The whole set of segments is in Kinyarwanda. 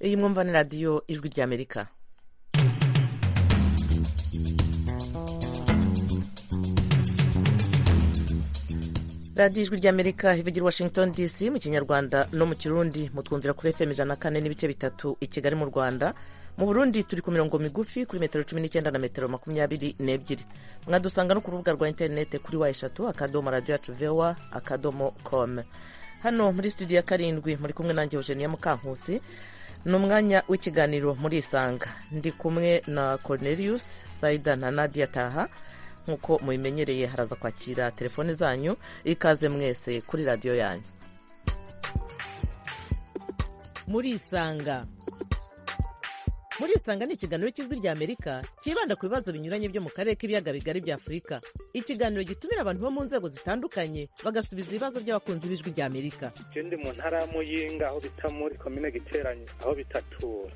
iyi mwumva ni radiyo ijwi ry'amerika radiyo ijwi ry'amerika ivugira washington dc mu kinyarwanda no mu kirundi mutwumvira kuri fm ijana na kane n'ibice bitatu i kigali mu rwanda mu burundi turi ku mirongo migufi kuri metero cumi n'icyenda na metero makumyabiri n'ebyiri mwadusanga no ku rubuga rwa interinete kuri wa eshatu akadomo radiyo yacu vewa akadomo komu hano muri studio ya karindwi muri kumwe nanjye eugenia mukankusi ni umwanya w'ikiganiro muri isanga ndi kumwe na cornelius saida na nadia taha nk'uko mubimenyereye haraza kwakira telefone zanyu ikaze mwese kuri radiyo yanyu muri isanga muri isanga ni ikiganiro cy'ijwi ry'amerika cyibanda ku bibazo binyuranye byo mu karere k'ibiyaga bigari bya afurika ikiganiro gitumira abantu bo mu nzego zitandukanye bagasubiza ibibazo by'abakunzi b'ijwi ry'amerika ndi mu ntara ya muyinga aho bita muri komine giteranye aho bita tura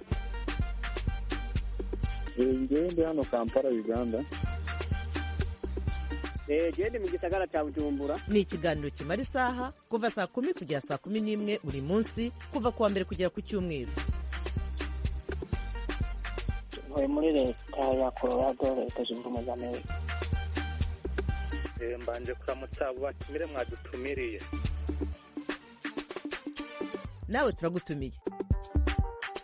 ndi hano kampala uganda genda mu gisagara cya bujumbura ni ikiganiro kimara isaha kuva saa kumi kugera saa kumi n'imwe buri munsi kuva ku wa mbere kugera ku cyumweru uyu muri leta ya colorado leta zunze ubumwe za amerika mbanje kuramutsa abo batumire mwadutumiriye nawe turagutumiye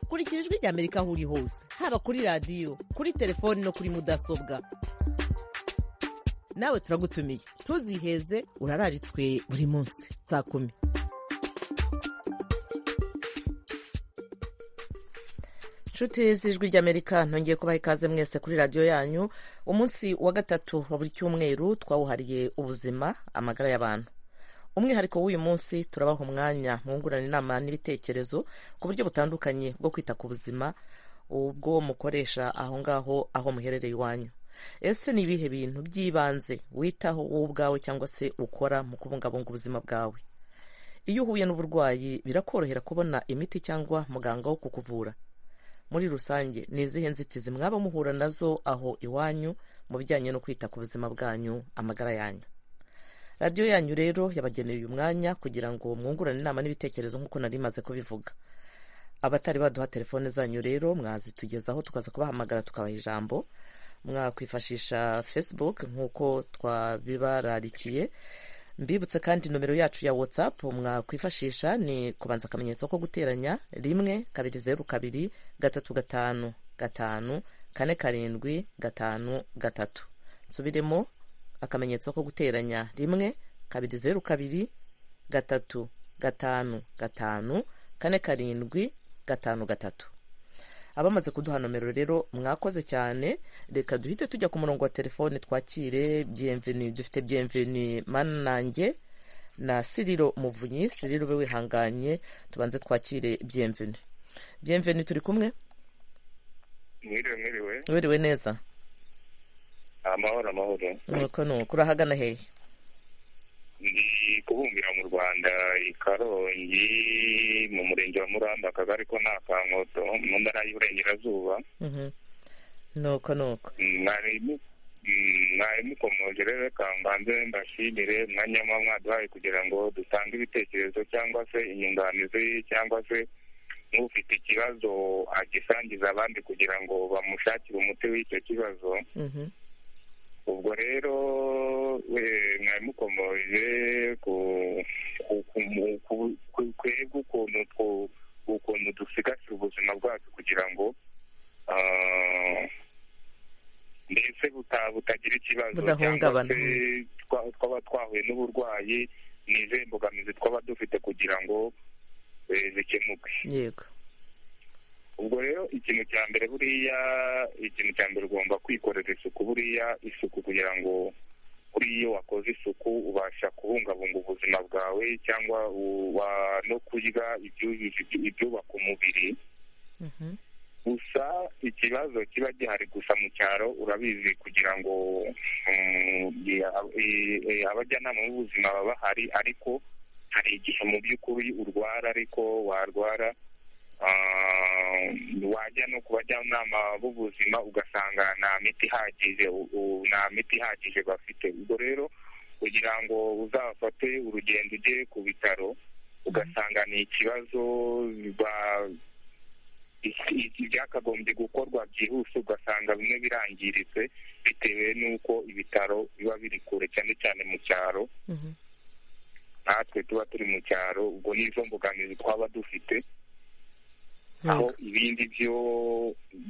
kurikira ijwi ry'amerika aho uri hose haba kuri radiyo kuri telefoni no kuri mudasobwa nawe turagutumiye ntuziheze urararitswe buri munsi saa kumi inshuti z'ijwi ry'amerika ntongeye kubaha ikaze mwese kuri radiyo yanyu umunsi wa gatatu wa buri cyumweru twawuhariye ubuzima amagara y'abantu umwihariko w'uyu munsi turabaha umwanya mwungurana inama n'ibitekerezo ku buryo butandukanye bwo kwita ku buzima ubwo mukoresha aho ngaho aho muherereye iwanyu ese ni ibihe bintu by'ibanze witaho wowe ubwawe cyangwa se ukora mu kubungabunga ubuzima bwawe iyo uhuye n'uburwayi birakorohera kubona imiti cyangwa muganga wo kukuvura muri rusange ni izihe nzitizi mwaba muhura nazo aho iwanyu mu bijyanye no kwita ku buzima bwanyu amagara yanyu radiyo yanyu rero yabageneye uyu mwanya kugira ngo mwungurane inama n'ibitekerezo nk'uko nari maze kubivuga abatari baduha telefone zanyu rero mwazitugezaho tukaza kubahamagara tukabaha ijambo mwakwifashisha facebook nk'uko twabibararikiye mbibutse kandi nomero yacu ya whatsapp mwakwifashisha ni kubanza akamenyetso ko guteranya rimwe kabiri zeru kabiri gatatu gatanu gatanu kane karindwi gatanu gatatu nsubiremo akamenyetso ko guteranya rimwe kabiri zeru kabiri gatatu gatanu gatanu kane karindwi gatanu gatatu abamaze kuduha nomero rero mwakoze cyane reka duhite tujya ku murongo wa telefone twakire byemveni dufite byemveni mananange na siriro muvunyi siriro ube wihanganye tubanze twakire byemveni byemveni turi kumwe mwiriwe mwiriwe wiriwe neza amahoro amahoro nuko nuko urahagana hehe ndi kubumbira mu rwanda i karongi mu murenge wa muramba akagari ko nta kankoto mu ntara y'uburengerazuba nuko nuko mwari mukomoje rero reka mbanze mbashimire umwanya muba mwaduhaye kugira ngo dutange ibitekerezo cyangwa se inyunganizi cyangwa se n'ufite ikibazo agisangiza abandi kugira ngo bamushakire umuti w'icyo kibazo ubwo rero mwari mukomoje kwebwe ukuntu dusigasira ubuzima bwacu kugira ngo mbese butagira ikibazo cyangwa se twaba twahuye n'uburwayi ni izihe mbogamizi twaba dufite kugira ngo zikemuke yego ubwo rero ikintu cya mbere buriya ikintu cya mbere ugomba kwikorera isuku buriya isuku kugira ngo kuri iyo wakoze isuku ubasha kubungabunga ubuzima bwawe cyangwa no kurya ibyubaka umubiri gusa ikibazo kiba gihari gusa mu cyaro urabizi kugira ngo abajyanama b'ubuzima baba bahari ariko hari igihe mu by'ukuri urwara ariko warwara wajya no ku bajyanama b'ubuzima ugasanga nta miti ihagije nta miti ihagije bafite ubwo rero kugira ngo uzafate urugendo ujye ku bitaro ugasanga ni ikibazo ibyakagombye gukorwa byihuse ugasanga bimwe birangiritse bitewe n'uko ibitaro biba biri kure cyane cyane mu cyaro natwe tuba turi mu cyaro ubwo n'izo mbogamizi twaba dufite aho ibindi byo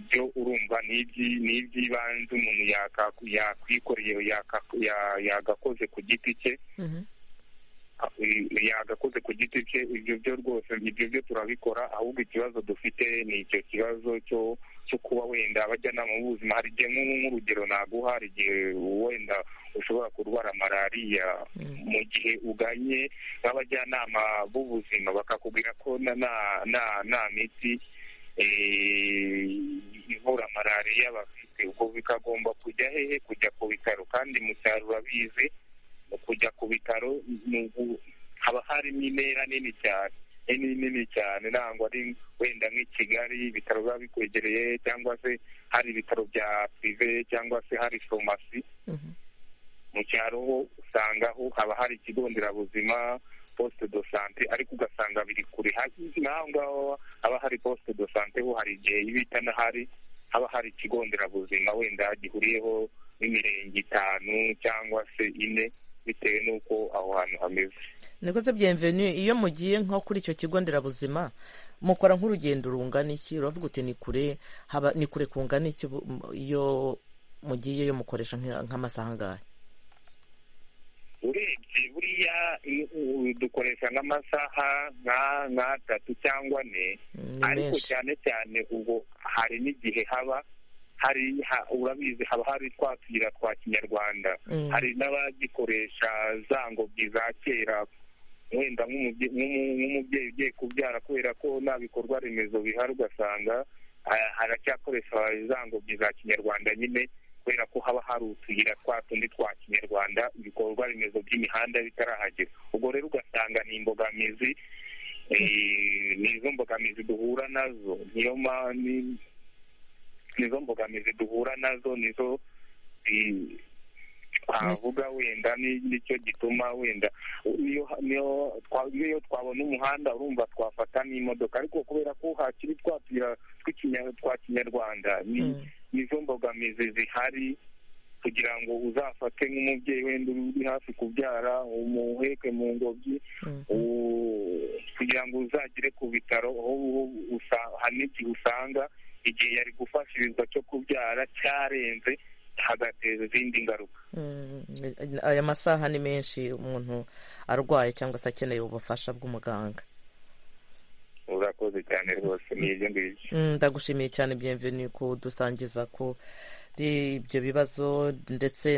byo urumva ni iby'ibanze umuntu yakwikoreye yagakoze ku giti cye yagakoze ku giti cye ibyo byo rwose ibyo byo turabikora ahubwo ikibazo dufite ni icyo kibazo cyo kuba wenda abajyanama b'ubuzima hari igihe nk'urugero naguha hari igihe wenda ushobora kurwara malariya mu gihe uganye nk'abajyanama b'ubuzima bakakubwira ko nta miti ivura malariya bafite ubwo bikagomba kujya hehe kujya ku bitaro kandi mu cyaro urabizi kujya ku bitaro haba harimo intera nini cyane nini cyane ntabwo ari wenda nk'i kigali ibitaro biba bikwegereye cyangwa se hari ibitaro bya pirive cyangwa se hari farumasi mu cyaro ho usanga ho haba hari ikigo nderabuzima posite do sante ariko ugasanga biri kure n'aho ngaho haba hari posite do sante ho hari igihe ibita n'ahari haba hari ikigo nderabuzima wenda gihuriyeho n'imirenge itanu cyangwa se ine bitewe n'uko aho hantu hameze nikoze byemveni iyo mugiye nko kuri icyo kigo nderabuzima mukora nk'urugendo rungana iki uravuga uti ni kure haba ni kure kungana iki iyo mugiyeyo mukoresha nk'amasaha angahe urebye buriya dukoresha nk'amasaha nk'atatu cyangwa ane ariko cyane cyane ubwo hari n'igihe haba hari urabizi haba hari twakira twa kinyarwanda hari n'abagikoresha za ngobyi za kera wenda nk'umubyeyi ugiye kubyara kubera ko nta bikorwa remezo bihari ugasanga haracyakoresha za ngobyi za kinyarwanda nyine kubera ko haba hari utuyira twa tundi twa kinyarwanda ibikorwa remezo by'imihanda bitarahagera ubwo rero ugasanga ni imbogamizi ni izo mbogamizi duhura nazo niyo mpamvu nizo mbogamizi duhura nazo nizo twavuga wenda nicyo gituma wenda niyo twabona umuhanda urumva twafata n'imodoka ariko kubera ko hakiri twatuyira twa kinyarwanda nizo mbogamizi zihari kugira ngo uzafate nk'umubyeyi wenda uri hafi kubyara umuheke mu ngobyi kugira ngo uzagere ku bitaro hari n'igihe usanga igihe yari gufashirizwa cyo kubyara cyarenze hagateza izindi ngaruka aya masaha ni menshi umuntu arwaye cyangwa se akeneye ubufasha bw'umuganga urakoze cyane rwose ni ibyo ngibyo ndagushimiye cyane byemveni ko dusangiza ko ibyo bibazo ndetse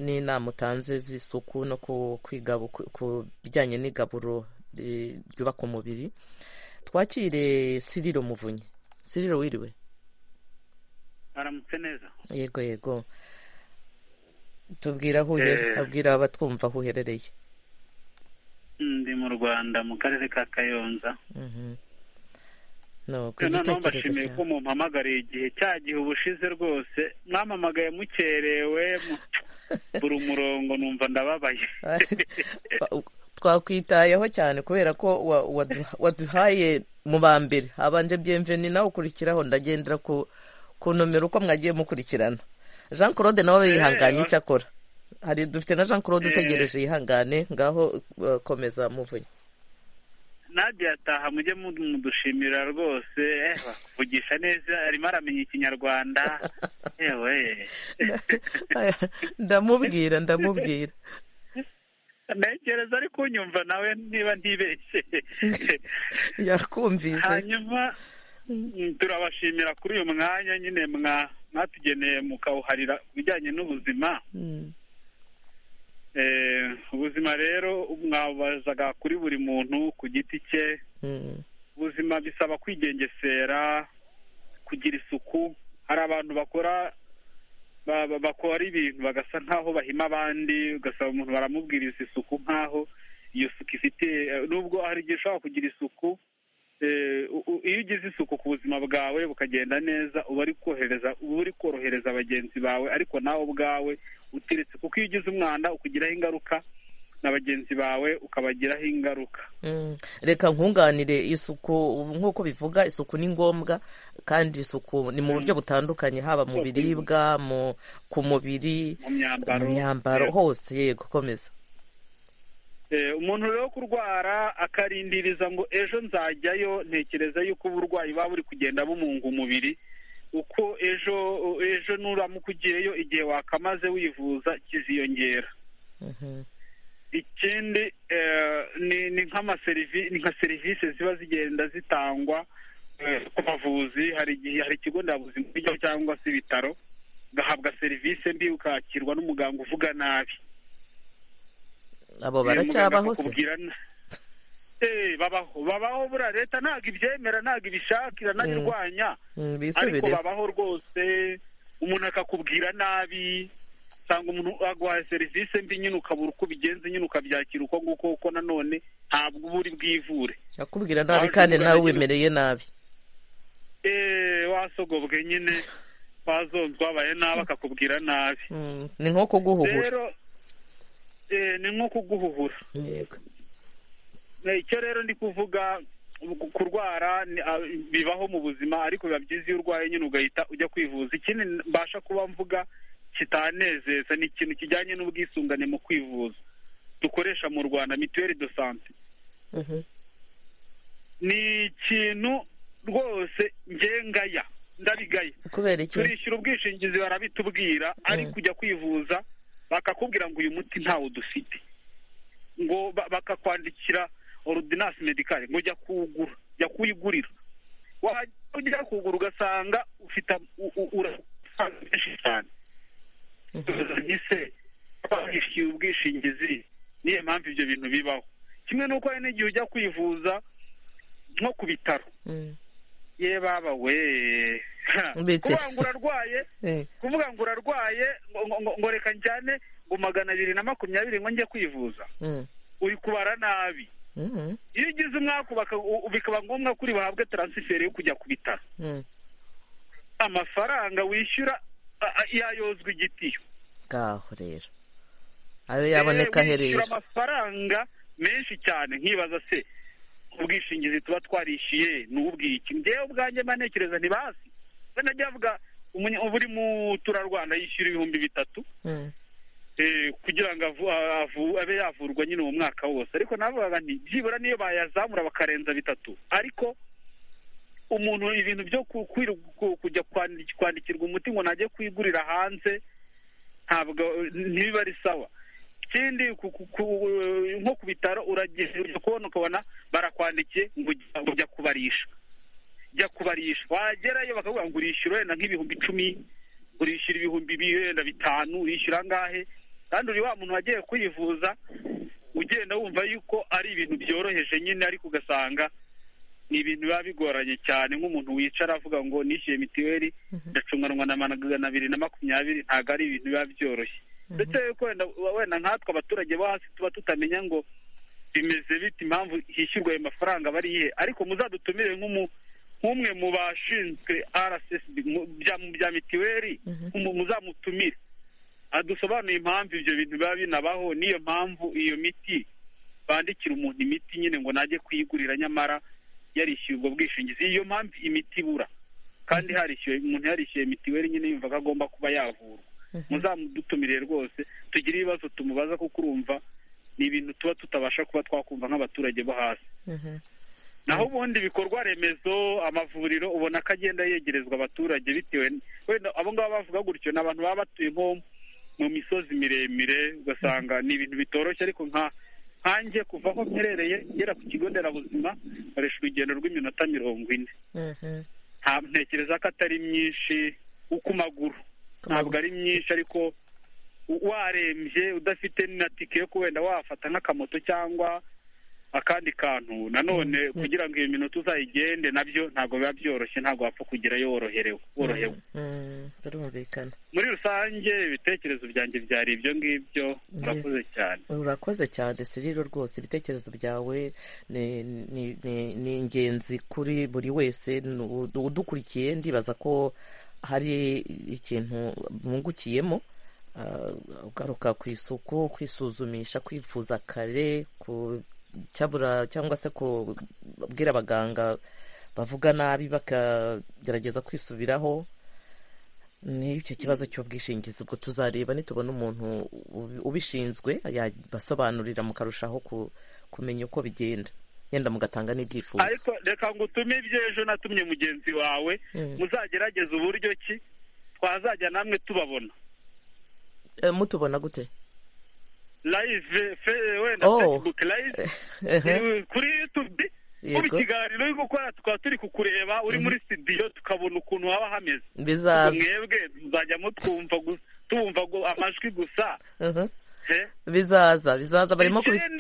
n'inama utanze z'isuku no ku bijyanye n'igaburo ryubaka umubiri twakire siriro muvunyi siriro wiriwe aramutse neza yego yego tubwira aho abwira abatwumva aho uherereye ndi mu rwanda mu karere ka kayonza noneho mbashimiye ko mumpamagariye igihe cya gihe ubushize rwose mwampamagaye mukerewe buri umurongo numva ndababaye twakwitayeho cyane kubera ko waduhaye mu ba mbere habanje byemveni nawe ukurikiraho ndagendera ku nomero uko mwagiye mukurikirana jean claude nawe yihanganye icyo akora hari dufite na jean claude utegereje yihangane ngaho komeza muvunyi ntabwo yataha mujye mudushimira rwose kuvugisha neza arimo aramenya ikinyarwanda yewe ndamubwira ndamubwira ntekereza ari kunyumva nawe niba ntibeshye yakumvise hanyuma turabashimira kuri uyu mwanya nyine mwatugeneye mukawuharira ku bijyanye n'ubuzima ubuzima rero mwabazaga kuri buri muntu ku giti cye ubuzima bisaba kwigengesera kugira isuku hari abantu bakora bakora ibintu bagasa nk'aho bahima abandi ugasaba umuntu baramubwiriza isuku nk'aho iyo suku ifite nubwo hari igihe ushobora kugira isuku iyo ugize isuku ku buzima bwawe bukagenda neza uba uri korohereza bagenzi bawe ariko nawe ubwawe uteretse kuko iyo ugize umwanda ukugiraho ingaruka na bagenzi bawe ukabagiraho ingaruka reka nkunganire isuku nk'uko bivuga isuku ni ngombwa kandi isuku ni mu buryo butandukanye haba mu biribwa mu ku mubiri mu myambaro mu myambaro hose yego komeza Eh, umuntu rero wo kurwara akarindiriza ngo ejo nzajyayo ntekereza yuko uburwayi buba buri kugenda bumunga umubiri uko ejo ejo nuramuka ugiyeyo igihe wakamaze wivuza kiziyongera Mhm. ikindi eh, ni ni nk'amaserivisi ni nka serivisi ziba zigenda zitangwa eh, ku bavuzi hari igihe hari ikigo nderabuzima ujyaho cyangwa se ibitaro ugahabwa serivisi mbi ukakirwa n'umuganga uvuga nabi abo Muganga baracyabaho se akakubwira na- Eh, babaho babaho buriya leta ntabwo ibyemera ntabwo ibishakira ntabirwanya Mm, ariko bisubire babaho rwose umuntu akakubwira nabi usanga umuntu aguhaye serivisi mbi nyine ukabura uko ubigenza nyine ukabyakira uko nguko kuko nanone ntabwo uba uri bwivure akubwira nabi kandi nawe wemereye nabi Eh, wasogobwe nyine wazonzwe wabaye nabi akakubwira nabi Mm, ni nko kuguhuhura rero eh, ni nko kuguhuhura yego icyo rero ndi kuvuga ku- kurwara ni- a- bibaho mu buzima ariko biba byiza iyo urwaye nyine ugahita ujya kwivuza ikindi mbasha kuba mvuga kitanezeza ni ikintu kijyanye n'ubwisungane mu kwivuza dukoresha mu rwanda mituweli do sante Mhm. ni ikintu rwose ngengaya ndabigaya kubera iki turishyura ubwishingizi barabitubwira ariko ujya kwivuza bakakubwira ngo uyu muti ntawo dufite ngo ba- bakakwandikira orudinasi medikare ngo jya kuwugura jya kuwigurira wajya ujya kugura ugasanga ufite u- u- urasanga byinshi cyane ese barishyuye ubwishingizi niyo mpamvu ibyo bintu bibaho kimwe n'uko hari n'igihe ujya kwivuza nko ku bitaro Mm. ye baba we Ha. Bite? kuvuga ngo urarwaye Eh, kuvuga ngo urarwaye ngo- ngo- ngo- ngo reka njyane ngo magana abiri na makumyabiri ngo njye kwivuza mm, uri kubara nabi mm, iyo ugize umwaka baka- u- bikaba ngombwa ko uri buhabwe taransiferi yo kujya ku bitaro mm. amafaranga wishyura a- a- yayozwa igitiyo ngaho rero ayo yaboneka Eh, wishyura aherera amafaranga menshi cyane nkibaza se ubwishingizi tuba twarishyuye ni ubwiki njyewe ubwanjye mba ntekereza ntibasi we najya avuga umunye- buri muturarwanda yishyura ibihumbi bitatu Mm, eh, kugira ngo avu- avu- abe yavurwa nyine uwo mwaka wose ariko navugaga nti byibura niyo bayazamura bakarenza bitatu ariko umuntu ibintu byo ku- kwiru- ku- kujya kwandi- kwandikirwa umuti ngo najye kwigurira hanze ntabwo ntibiba ari sawa ikindi ku- ku- ku- nko ku bitaro uragenda ujya kubona ukabona barakwandikiye ngo ujya- ngo ujya kubarisha jya kubarisha wagerayo bakavuga ngo urishyura wenda nk'ibihumbi icumi urishyura ibihumbi bi- wenda bitanu urishyura angahe kandi uri wa muntu wagiye kwivuza ugenda wumva yuko ari ibintu byoroheje nyine ariko ugasanga ni ibintu biba bigoranye cyane nk'umuntu wicara avuga ngo nishyuye mitiweli ndacunganwa na magana abiri na makumyabiri ntabwo ari ibintu biba byoroshye ndetse yuko wenda wenda nkatwe abaturage bo hasi tuba tutamenya ngo bimeze bite impamvu hishyurwa ayo mafaranga aba ari iyihe ariko muzadutumire nk'umu nk'umwe mu bashinzwe RSSB mu bya- mu bya mitiweli mu- muzamutumire adusobanuye impamvu ibyo bintu biba binabaho n'iyo mpamvu iyo miti bandikira umuntu imiti nyine ngo najye kuyigurira nyamara yarishyuye ubwo bwishingizi iyo mpamvu imiti ibura kandi harishyuwe umuntu yarishyuye mitiweli nyine yumva ko agomba kuba yavurwa muzamudutumire rwose tugire ibibazo tumubaza kuko urumva ni ibintu tuba tutabasha kuba twakumva nk'abaturage bo hasi mhm. naho ubundi ibikorwa remezo amavuriro ubona ko agenda yegerezwa abaturage bitewe n- wenda abo ngabo bavuga gutyo ni abantu baba batuye nko mu misozi miremire ugasanga ni ibintu bitoroshye ariko nka nkanjye kuva aho mperereye ngera ku kigo nderabuzima nkoresha urugendo rw'iminota mirongo ine Mhm. nta- ntekereza ko atari myinshi ku maguru ntabwo ari myinshi ariko u- warembye udafite na tike yo wenda wafata nk'akamoto cyangwa akandi kantu nanone kugira ngo iyo minota uzayigende nabyo ntabwo biba byoroshye ntabwo wapfa kugerayo woroherewe worohewe Mm, birumvikana muri rusange ibitekerezo byanjye byari ibyo ngibyo murakoze cyane urakoze cyane siriro rwose ibitekerezo byawe ni- ni- ni ni ingenzi kuri buri wese ni u- udukurikiye ndibaza ko hari ikintu bungukiyemo ugaruka ku isuku kwisuzumisha kwivuza kare cyabura cyangwa se kubwira abaganga bavuga nabi bakagerageza kwisubiraho ni icyo kibazo cy'ubwishingizi ubwo tuzareba nitubona umuntu ubishinzwe yabasobanurira mukarushaho kumenya uko bigenda yenda mugatanga n'ibyifuzo ariko reka ngo utume ejo natumye mugenzi wawe muzagerageze uburyo ki twazajya namwe tubabona mutubona gute live wenda facebook live kuri yutubi ubu ikiganiro uri gukora tukaba turi kukureba uri muri studio tukabona ukuntu haba hameze bizaza mwebwe tuzajyamo tubumva amajwi gusa bizaza bizaza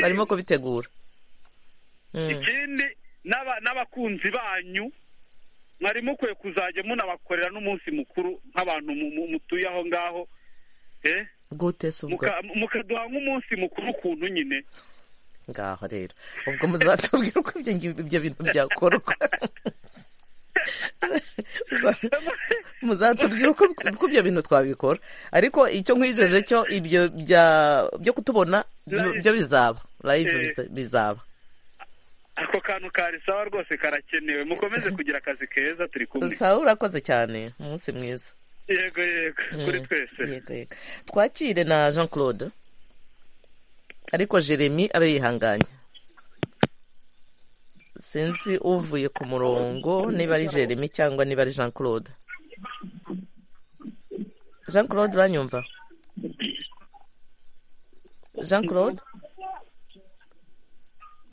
barimo kubitegura ikindi n'abakunzi banyu mwari mukwiye kuzajya munabakorera n'umunsi mukuru nk'abantu mutuye aho ngaho gute se ubwo mukaduha nk'umunsi mukuru ukuntu nyine ngaho rero ubwo muzatubwira uko ibyo bintu byakorwa muzatubwira uko ibyo bintu twabikora ariko icyo nkwijeje cyo ibyo byo kutubona byo bizaba live bizaba ako kantu kari sawa rwose karakenewe mukomeze kugira akazi keza turi kumwe sawa urakoze cyane umunsi mwiza yego yego kuri twese yego yego twakire na jean claude ariko jeremy abe yihanganye sinzi uvuye ku murongo niba ari jeremy cyangwa niba ari jean claude jean claude uranyumva jean claude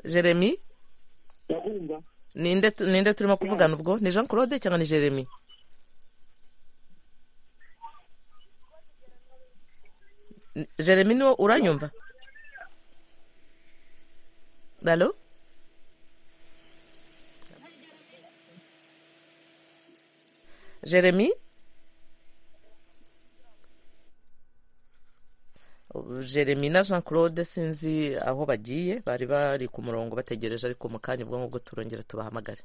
jeremy ninde turimo kuvugana ubwo ni jean claude cyangwa ni jeremy jeremy niwo uranyumva Allô Jérémy Jérémy na Jean Claude sinzi aho bagiye bari bari ku murongo bategereje ariko mu kanya ubwo ngubwo turongera tubahamagare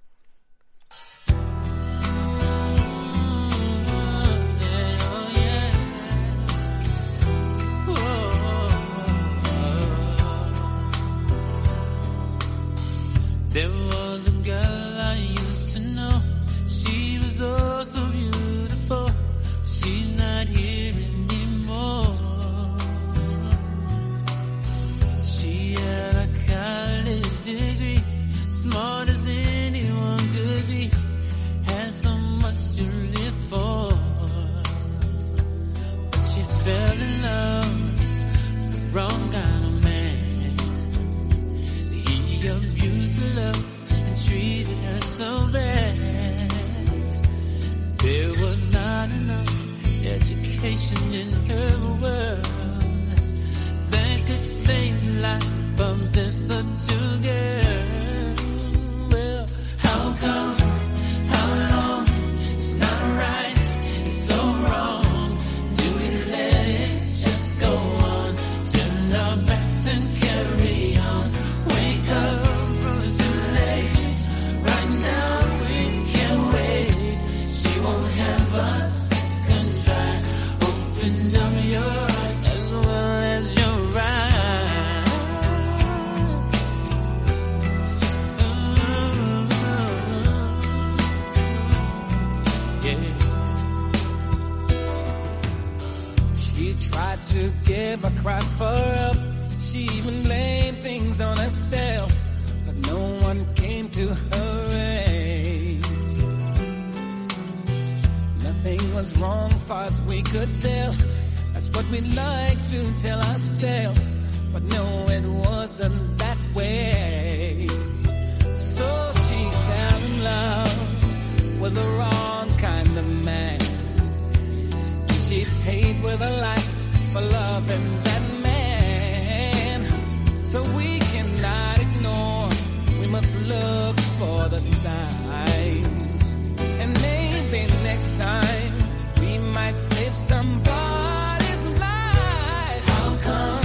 There was a girl I used to know. She was oh so beautiful. She's not here anymore. She had a college degree, smart as anyone could be. Had so much to live for. But she fell in love, the wrong kind of love and treated her so bad. There was not enough education in her world that could save the life of this little girl. Well, how come? How long? It's not right. It's so wrong. Do we let it just go on? Turn our backs and carry on. Wake up. to give, I cried for help. She even blamed things on herself, but no one came to her aid. Nothing was wrong, far as we could tell. That's what we like to tell ourselves, but no, it wasn't that way. So she fell in love with the wrong kind of man. She paid with her life for loving that man. So we cannot ignore. We must look for the signs. And maybe next time we might save somebody's life. How come?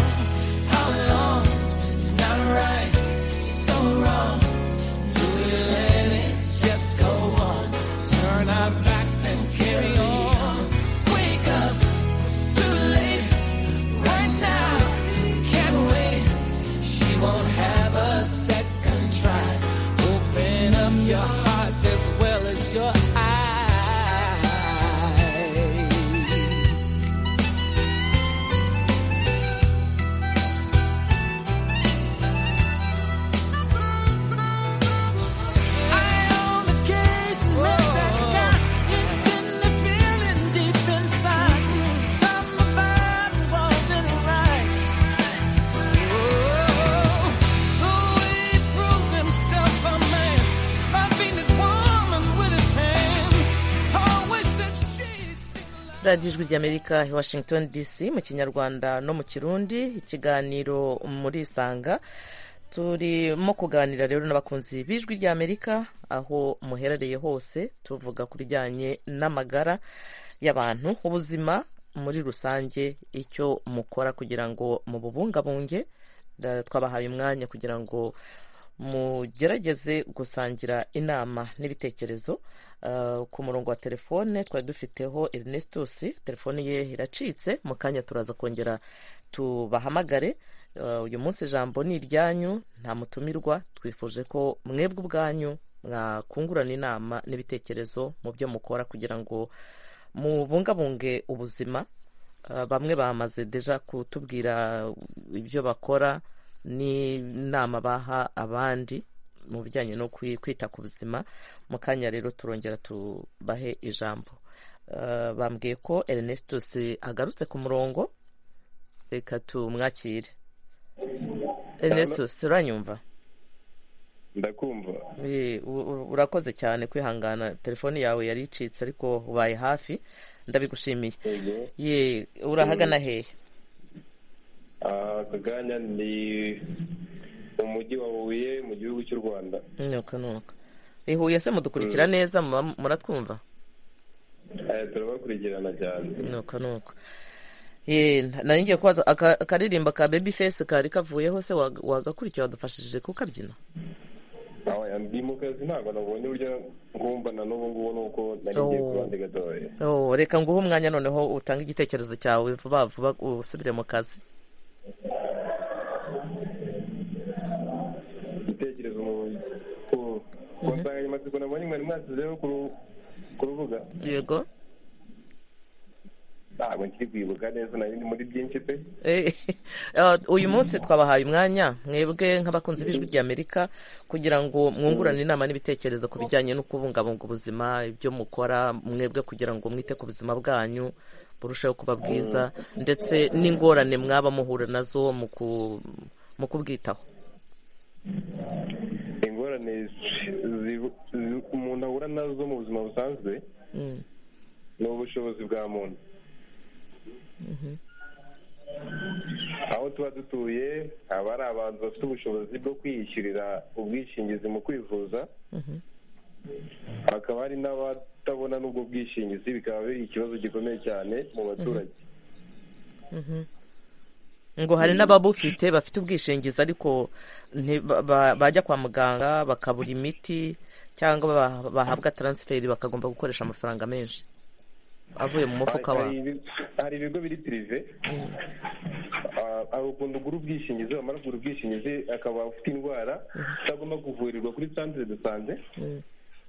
radiyo ijwi ry'amerika washington dc mu kinyarwanda no mu kirundi ikiganiro muri isanga turimo kuganira rero n'abakunzi b'ijwi ry'amerika aho muherereye hose tuvuga ku bijyanye n'amagara y'abantu ubuzima muri rusange icyo mukora kugira ngo mububungabunge twabahaye umwanya kugira ngo mugerageze gusangira inama n'ibitekerezo ku murongo wa telefone twari dufiteho Ernestus telefone ye iracitse mu kanya turaza kongera tubahamagare uyu munsi ijambo ni iryanyu nta mutumirwa twifuje ko mwebwe ubwanyu mwakungurana inama n'ibitekerezo mu byo mukora kugira ngo mubungabunge ubuzima bamwe bamaze deja kutubwira ibyo bakora n'inama baha abandi mu bijyanye no kwita ku buzima mu kanya rero turongera tubahe ijambo bambwiye ko Ernestus agarutse ku murongo reka tumwakire Ernestus uranyumva ndakumva urakoze cyane kwihangana telefone yawe yari icitse ariko ubaye hafi ndabigushimiye ye urahagana hehe aka kanya ni mu mujyi wa huye mu gihugu cy'u rwanda nuka nuka ihuye se mudukurikira neza muratwumva turabakurikirana cyane nuka nuka nari ngiye kubaza akaririmba ka bebi fesi kari kavuyeho se wagakurikira wadufashije kukabyina ndi mu kazi ntabwo nabonye uburyo ngumbana n'ubu ngubu nuko nari ngiye kubandi gatoya reka nguhe umwanya noneho utange igitekerezo cyawe vuba vuba usubire mu kazi igitekerezo ku nsanganyamatsiko nabonye mwari mwashyizeho ku rubuga yego ntabwo nkiri kwibuka neza nari muri byinshi pe uyu munsi twabahaye umwanya mwebwe nk'abakunzi b'ijwi ry'amerika kugira ngo mwungurane inama n'ibitekerezo ku bijyanye no kubungabunga ubuzima ibyo mukora mwebwe kugira ngo mwite ku buzima bwanyu burushaho kuba bwiza ndetse n'ingorane mwaba muhura nazo mu kubwitaho ingorane umuntu ahura nazo mu buzima busanzwe ni ubushobozi bwa muntu aho tuba dutuye haba hari abantu bafite ubushobozi bwo kwiyishyurira ubwishingizi mu kwivuza hakaba hari n'abatabona n'ubwo bwishingizi bikaba biri ikibazo gikomeye cyane mu baturage ngo hari n'ababufite bafite ubwishingizi ariko bajya kwa muganga bakabura imiti cyangwa bahabwa taransiferi bakagomba gukoresha amafaranga menshi avuye mu mufuka wawe hari ibigo biri pirive hari ukuntu ugura ubwishingizi wamara kugura ubwishingizi akaba afite indwara utagomba kuvurirwa kuri santire de sante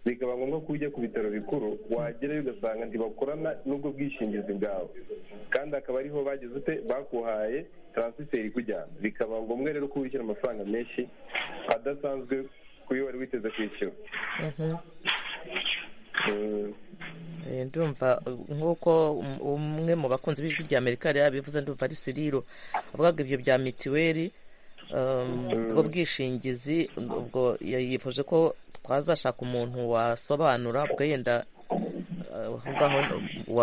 bikaba ngombwa ko ujya ku bitaro bikuru wagerayo ugasanga ntibakorana n'ubwo bwishingizi bwawe kandi akaba ariho bageze ute bakuhaye taransiferi ikujyana bikaba ngombwa rero ko wishyura amafaranga menshi adasanzwe ku yo wari witeze kwishyura ndumva nk'uko umwe mu bakunzi b'ijwi rya amerika yari yabivuze ndumva ari siriro avugaga ibyo bya mitiweli ubwo bwishingizi ubwo yifuje ko twazashaka umuntu wasobanura ubwo yenda ngaho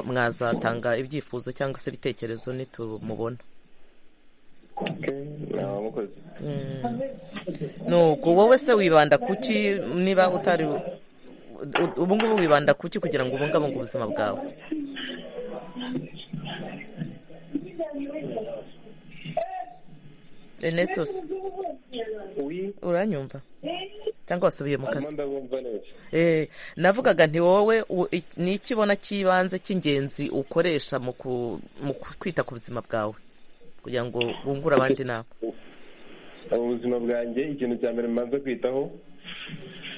mwazatanga ibyifuzo cyangwa se ibitekerezo nitumubona nuko wowe se wibanda kuki niba utari ubu ngubu wibanda kuki kugira ngo ubungabunge ubuzima bwawe Ernestus uranyumva cyangwa wasubiye mu kazi navugaga nti wowe ni iki ubona cy'ibanze cy'ingenzi ukoresha mu kwita ku buzima bwawe kugira ngo wungure abandi inama ubuzima bwanjye ikintu cya mbere mbanza kwitaho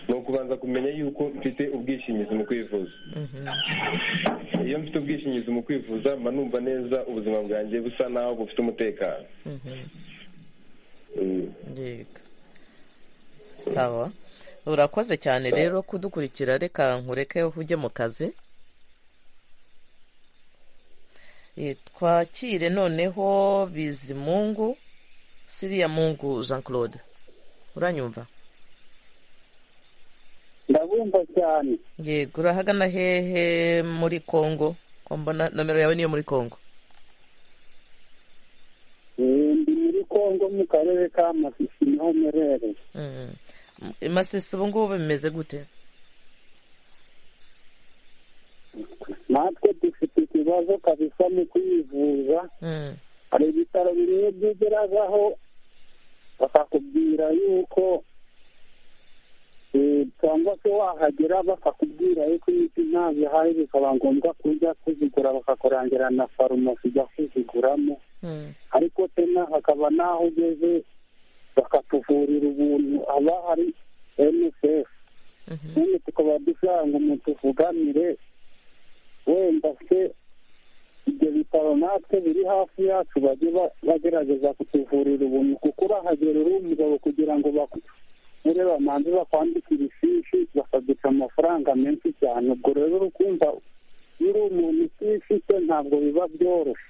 ni ukubanza kumenya yuko mfite ubwishingizi mu kwivuza iyo mfite ubwishingizi mu kwivuza mba numva neza ubuzima bwanjye busa naho bufite umutekano sawa urakoze cyane rero kudukurikira reka nkureke ujye mu kazi twakire noneho bizimungu siriya mungu jean claude uranyumva ndabumva cyane yego urahagana hehe muri kongo ko mbona nomero yawe niyo muri kongo ndi muri kongo mu karere ka masisi niho mperereye masisi ubu ngubu bimeze gute natwe dufite ikibazo kabisa mu kwivuza hari ibitaro bimwe byigeraho bakakubwira yuko cyangwa se wahagera bakakubwira yuko imiti ntazo ihari bikaba ngombwa kujya kuzigura bakakurangira na farumasi ujya kuziguramo ariko tena hakaba n'aho ugeze bakatuvurira ubuntu haba hari msf none tukaba dushaka ngo mutuvuganire wenda se ibyo bitaro natwe biri hafi yacu bajye bagerageza kutuvurira ubuntu kuko urahagera uri umugabo kugira ngo bakure bamanze bakwandikira ifishi bakaguca amafaranga menshi cyane ubwo rero uri kumva uri umuntu utifite ntabwo biba byoroshye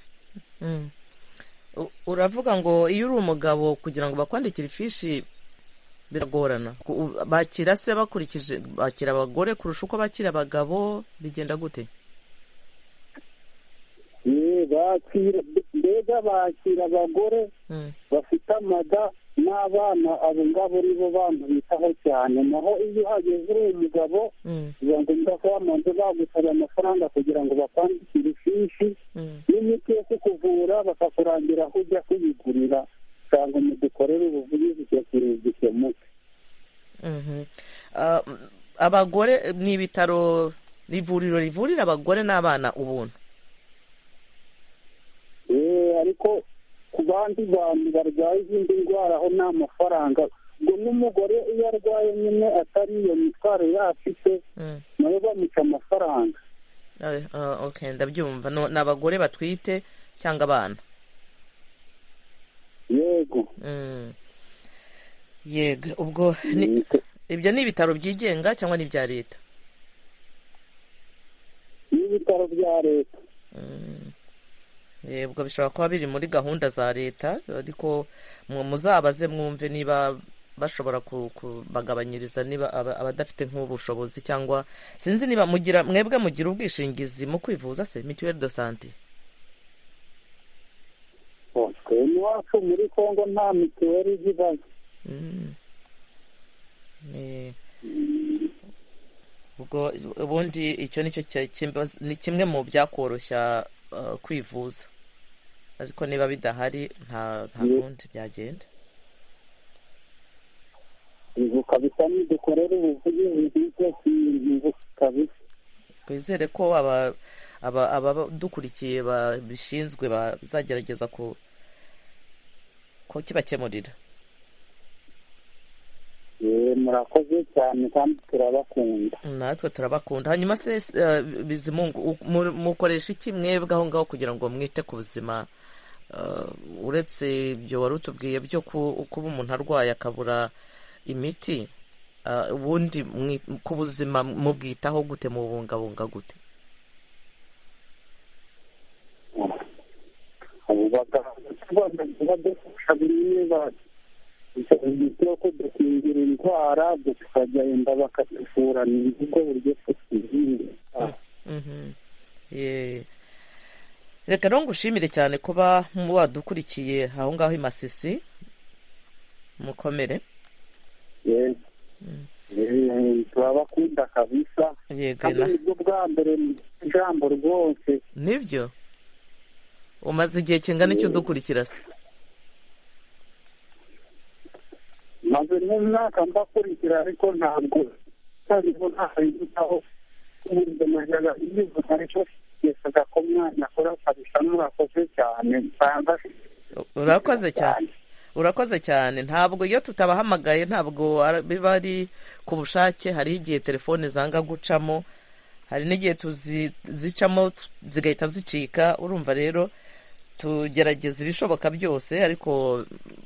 uravuga ngo iyo uri umugabo kugira ngo bakwandikire ifishi biragorana bakira se bakurikije bakira abagore kurusha uko bakira abagabo bigenda gute bakira mbega bakira abagore bafite amada n'abana abo ngabo ni bo bantu bitaho cyane naho iyo uhageze uri umugabo biba ngombwa ko bamanze bagusaba amafaranga kugira ngo bakwandikire ifishi n'imiti yo kukuvura bakakurangira aho ujya kuyigurira usanga mudukorere ubuvugizi icyo kintu gikemuke abagore ni ibitaro ni ivuriro rivurira abagore n'abana ubuntu ariko ku bandi bantu barwaye izindi ndwara aho nta mafaranga ngo n'umugore iyo arwaye nyine atari iyo mitwaro yafite nawe bamuca amafaranga ndabyumva ni abagore batwite cyangwa abana yego yego ubwo ibyo ni ibitaro byigenga cyangwa n'ibya leta ni ibitaro bya leta yego bishobora kuba biri muri gahunda za leta ariko muzabaze mwumve niba bashobora kubagabanyiriza niba abadafite nk'ubushobozi cyangwa sinzi niba mugira mwebwe mugira ubwishingizi mu kwivuza se mituweli do sante iwacu muri kongo nta mituweli ibazo ubwo ubundi icyo ni kimwe mu byakoroshya kwivuza ariko niba bidahari nta bundi byagenda kabisa nidukorere ubuvugizi bw'icyo kintu kabisa twizere ko abadukurikiye babishinzwe bazagerageza ko kibakemurira murakoze cyane kandi turabakunda natwe turabakunda hanyuma se bizimungu mukoresha iki mwebwe aho ngaho kugira ngo mwite ku buzima uretse ibyo wari utubwiye byo kuba umuntu arwaye akabura imiti ubundi ku buzima mubwitaho gute mubungabunga gute imiti yo kudukingira indwara tukagenda bakatuvura ni ubwo buryo tukirinda reka rero ngushimire cyane kuba wadukurikiye aho ngaho i masisi mukomere turabakunda kabisa kandi nibwo bwa mbere mu ijambo rwose nibyo umaze igihe kingana icyo udukurikira se maze n'umwaka mbakurikira ariko ntabwo ntabwo ntaho yitaho ubuzima bwawe yivuga ariko yesaga ko umwana akora kabisa n'urakoze cyane urakoze cyane urakoze cyane ntabwo iyo tutabahamagaye ntabwo biba ari ku bushake hariho igihe telefone zanga gucamo hari n'igihe tuzicamo zigahita zicika urumva rero tugerageza ibishoboka byose ariko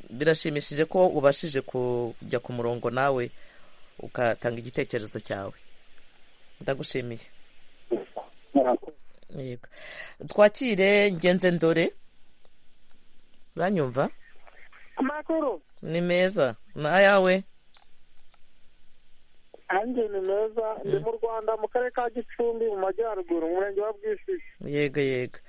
birashimishije ko ubashije kujya ku murongo nawe ugatanga igitekerezo cyawe ndagushimiye twakire ngenze ndore uranyumva amakuru ni meza ni ayawe hanjye ni meza ndi mu rwanda mu karere ka gicumbi mu majyaruguru mu murenge wa bwisisi yego yego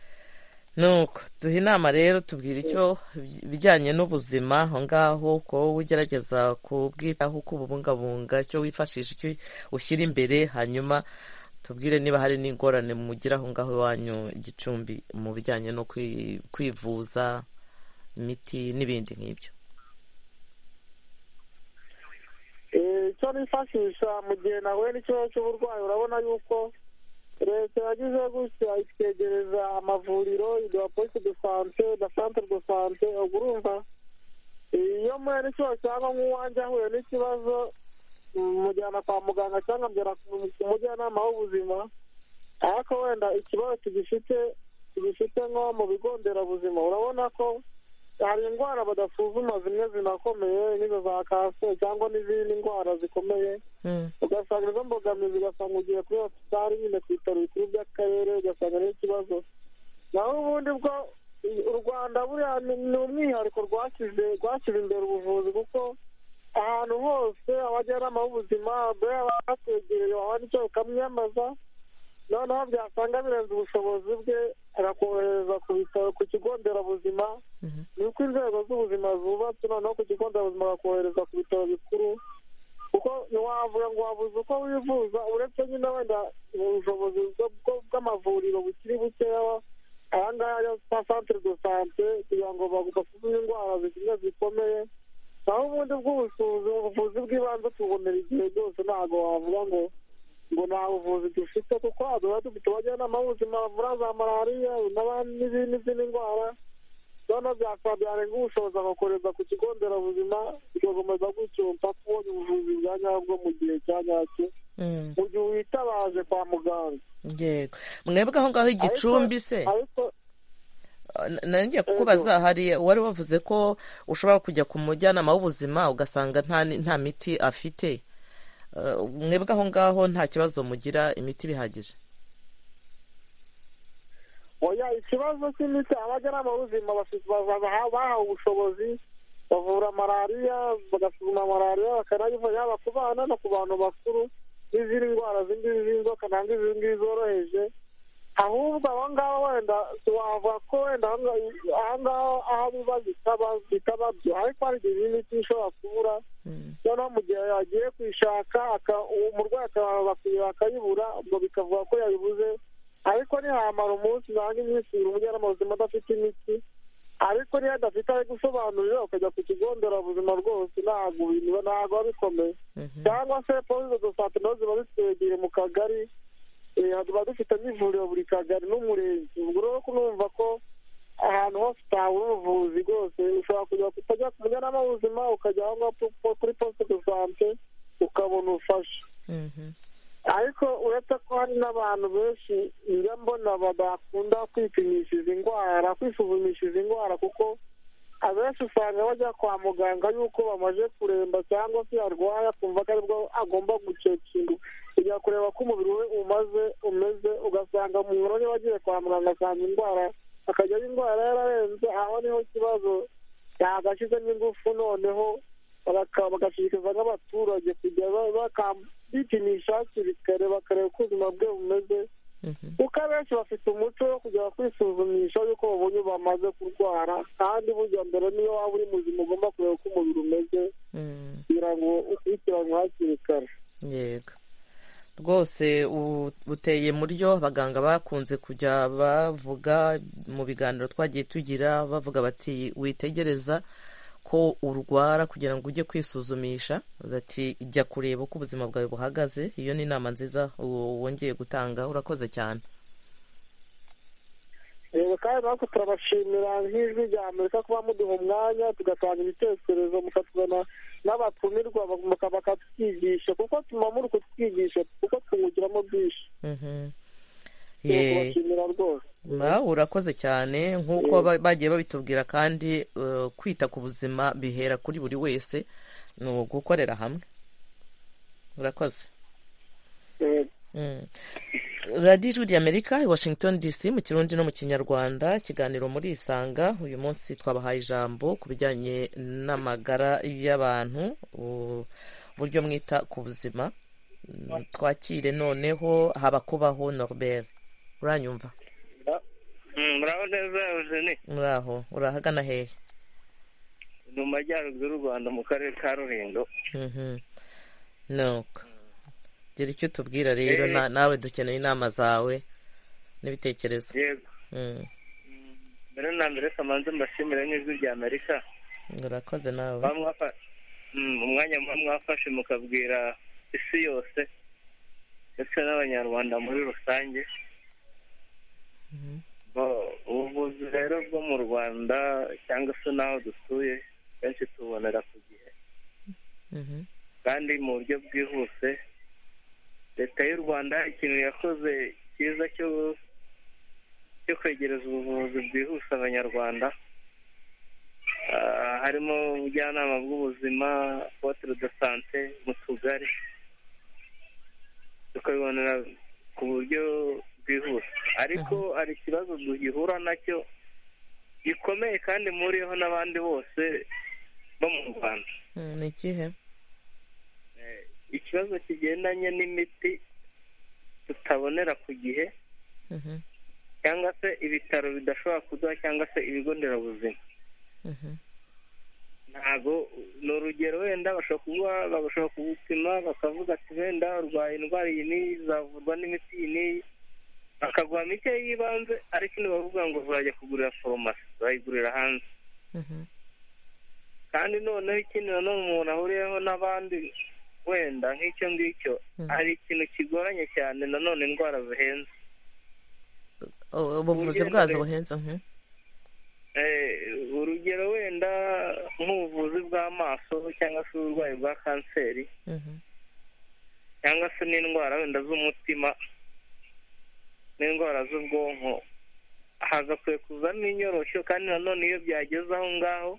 nuko duha inama rero tubwira icyo bijyanye n'ubuzima aho ngaho uko ugerageza kubwitaho uko ububungabunga icyo wifashisha icyo ushyira imbere hanyuma tubwire niba hari n'ingorane mugira aho ngaho iwanyu igicumbi mu bijyanye no kwivuza imiti n'ibindi nk'ibyo icyo nifashisha mu gihe nahuye n'ikibazo cy'uburwayi urabona yuko leta yagize gutya itwegereza amavuriro iduha posite de sante na centre de sante ubwo urumva iyo muhuye n'ikibazo cyangwa nk'uwanjye ahuye n'ikibazo mujyana kwa muganga cyangwa mbera ku mujyanama w'ubuzima ariko wenda ikibazo tugifite tugifite nko mu bigo nderabuzima urabona ko hari indwara badasuzuma zimwe zinakomeye nk'izo za kanseri cyangwa n'izindi ndwara zikomeye ugasanga izo mbogamizi ugasanga ugiye kuri hosipitali nyine ku bitaro bikuru by'akarere ugasanga ariyo ikibazo naho ubundi bwo u rwanda buriya ni umwihariko rwashyize rwashyize imbere ubuvuzi kuko ahantu hose abajyanama b'ubuzima bahatwegereye wabona icyo ukamwiyambaza noneho byasanga birenze ubushobozi bwe arakorohereza ku bitaro ku kigo nderabuzima ni uko inzego z'ubuzima zubatse noneho ku kigo nderabuzima agakohereza ku bitaro bikuru kuko ntiwavuga ngo wabuze uko wivuza uretse nyine wenda ubushobozi bw'amavuriro bukiri bukeya aya ngaya yo kwa centre de sante kugira ngo basuzume indwara zimwe zikomeye naho ubundi bw'ubusuzi ubuvuzi bw'ibanze tubonera igihe byose ntabwo wavuga ngo ngo nta buvuzi dufite kuko tuba dufite abajyanama b'ubuzima bavura za malariya n'izindi ndwara noneho byasaba byarenga ubushobozi agakoreza ku kigo nderabuzima bigakomeza gutyo mpaka ubonye ubuvuzi bwa nyabwo mu gihe cya nyacyo mu gihe witabaje kwa muganga yego mwebwe aho ngaho igicumbi se ngiye kukubaza hari wari wavuze ko ushobora kujya ku mujyanama w'ubuzima ugasanga nta miti afite mwebwe aho ngaho nta kibazo mugira imiti bihagije oya ikibazo cy'imiti abajyanama b'ubuzima bahawe ubushobozi bavura malariya bagasuzuma malariya bakanayivura yaba ku bana no ku bantu bakuru n'izindi ndwara z'ingizi z'inzoka ntabwo izi ngizi zoroheje ahubwo aho ngaho wenda wavuga ko wenda aha ngaho aho biba bitaba byo ariko hari igihe imiti ishobora kubura noneho mu gihe yagiye kuyishaka umurwayi akabanza akayibura ubwo bikavuga ko yabibuze ariko ntihamara umunsi ntabwo iminsi ibiri umujyanama w'ubuzima adafite imiti ariko niyo adafite ari gusobanurira ukajya ku kigo nderabuzima rwose ntabwo bintu ntabwo biba bikomeye cyangwa se polisi de sante nazo ziba zitwegeye mu kagari tuba dufite n'ivuriro buri kagari n'umurenge ubwo rero kunumva ko ahantu hose utabura ubuvuzi rwose ushobora kujya utajya ku mujyanama w'ubuzima ukajya aho ngaho kuri posite de sante ukabona ubufasha ariko uretse ko hari n'abantu benshi njya mbona badakunda kwipimisha izi ndwara kwisuzumisha izi ndwara kuko abenshi usanga bajya kwa muganga yuko bamaze kuremba cyangwa se yarwaye akumva ko aribwo agomba gucekinga kujya kureba ko umubiri we umaze umeze ugasanga umuntu niba agiye kwa muganga asanga indwara akajyayo indwara yararenze aho niho ikibazo yagashyizemo ingufu noneho bagashishikariza nk'abaturage kujya bipimisha hakiri kare bakareba uko ubuzima bwe bumeze kuko abenshi bafite umuco wo kujya kwisuzumisha yuko babonye bamaze kurwara kandi bujya mbere niyo waba uri muzima ugomba kureba uko umubiri umeze kugira ngo ukurikiranwe hakiri kare yego rwose buteye muryo abaganga bakunze kujya bavuga mu biganiro twagiye tugira bavuga bati witegereza ko urwara kugira ngo ujye kwisuzumisha bati jya kureba uko ubuzima bwawe buhagaze iyo ni inama nziza wongeye gutanga urakoze cyane reba kandi natwe turabashimira nk'ijwi rya amerika kuba muduha umwanya tugatanga ibitekerezo mukatuzana n'abatumirwa bakatwigisha kuko tuba muri kutwigisha kuko twungukiramo byinshi urakoze cyane nk'uko bagiye babitubwira kandi kwita ku buzima bihera kuri buri wese ni ugukorera hamwe urakoze radiyo ijwi ry'amerika i washington dc mu kirundi no mu kinyarwanda ikiganiro muri isanga uyu munsi twabahaye ijambo ku bijyanye n'amagara y'abantu uburyo mwita ku buzima twakire noneho haba kubaho norbert uranyumva muraho neza eugene muraho urahagana hehe ni mu majyaruguru y'u rwanda mu karere ka rulindo nuko gira icyo utubwira rero nawe dukeneye inama zawe n'ibitekerezo yego mbere na mbere kamanze mbashimire nk'ijwi rya amerika urakoze nawe umwanya mwafashe mukabwira isi yose ndetse n'abanyarwanda muri rusange ubuvuzi rero bwo mu rwanda cyangwa se n'aho dutuye benshi tubonera ku gihe kandi mu buryo bwihuse leta y'u rwanda ikintu yakoze cyiza cyo kwegereza ubuvuzi bwihuse abanyarwanda harimo ubujyanama bw'ubuzima potere de sante mu tugari tukabibonera ku buryo bwihuse ariko hari ikibazo duhura nacyo gikomeye kandi muriho n'abandi bose bo mu rwanda ni ikihe ikibazo kigendanye n'imiti tutabonera ku gihe cyangwa se ibitaro bidashobora kuduha cyangwa se ibigo nderabuzima ntabwo ni urugero wenda bashobora kuguha bashobora kugupima bakavuga ati wenda urwaye indwara iyi n'iyi zavurwa n'imiti iyi n'iyi bakaguha mike y'ibanze ariko ntibavuga ngo uzajya kugurira foromasi urayigurira hanze kandi noneho ikindi nanone umuntu ahuriyeho n'abandi wenda nk'icyo ngicyo hari ikintu kigoranye cyane nanone indwara zihenze ubuvuzi bwazo buhenze urugero wenda nk'ubuvuzi bw'amaso cyangwa se uburwayi bwa kanseri cyangwa se n'indwara wenda z'umutima n'indwara z'ubwonko hagakwiye kuzamo inyoroshyo kandi nanone iyo byageze aho ngaho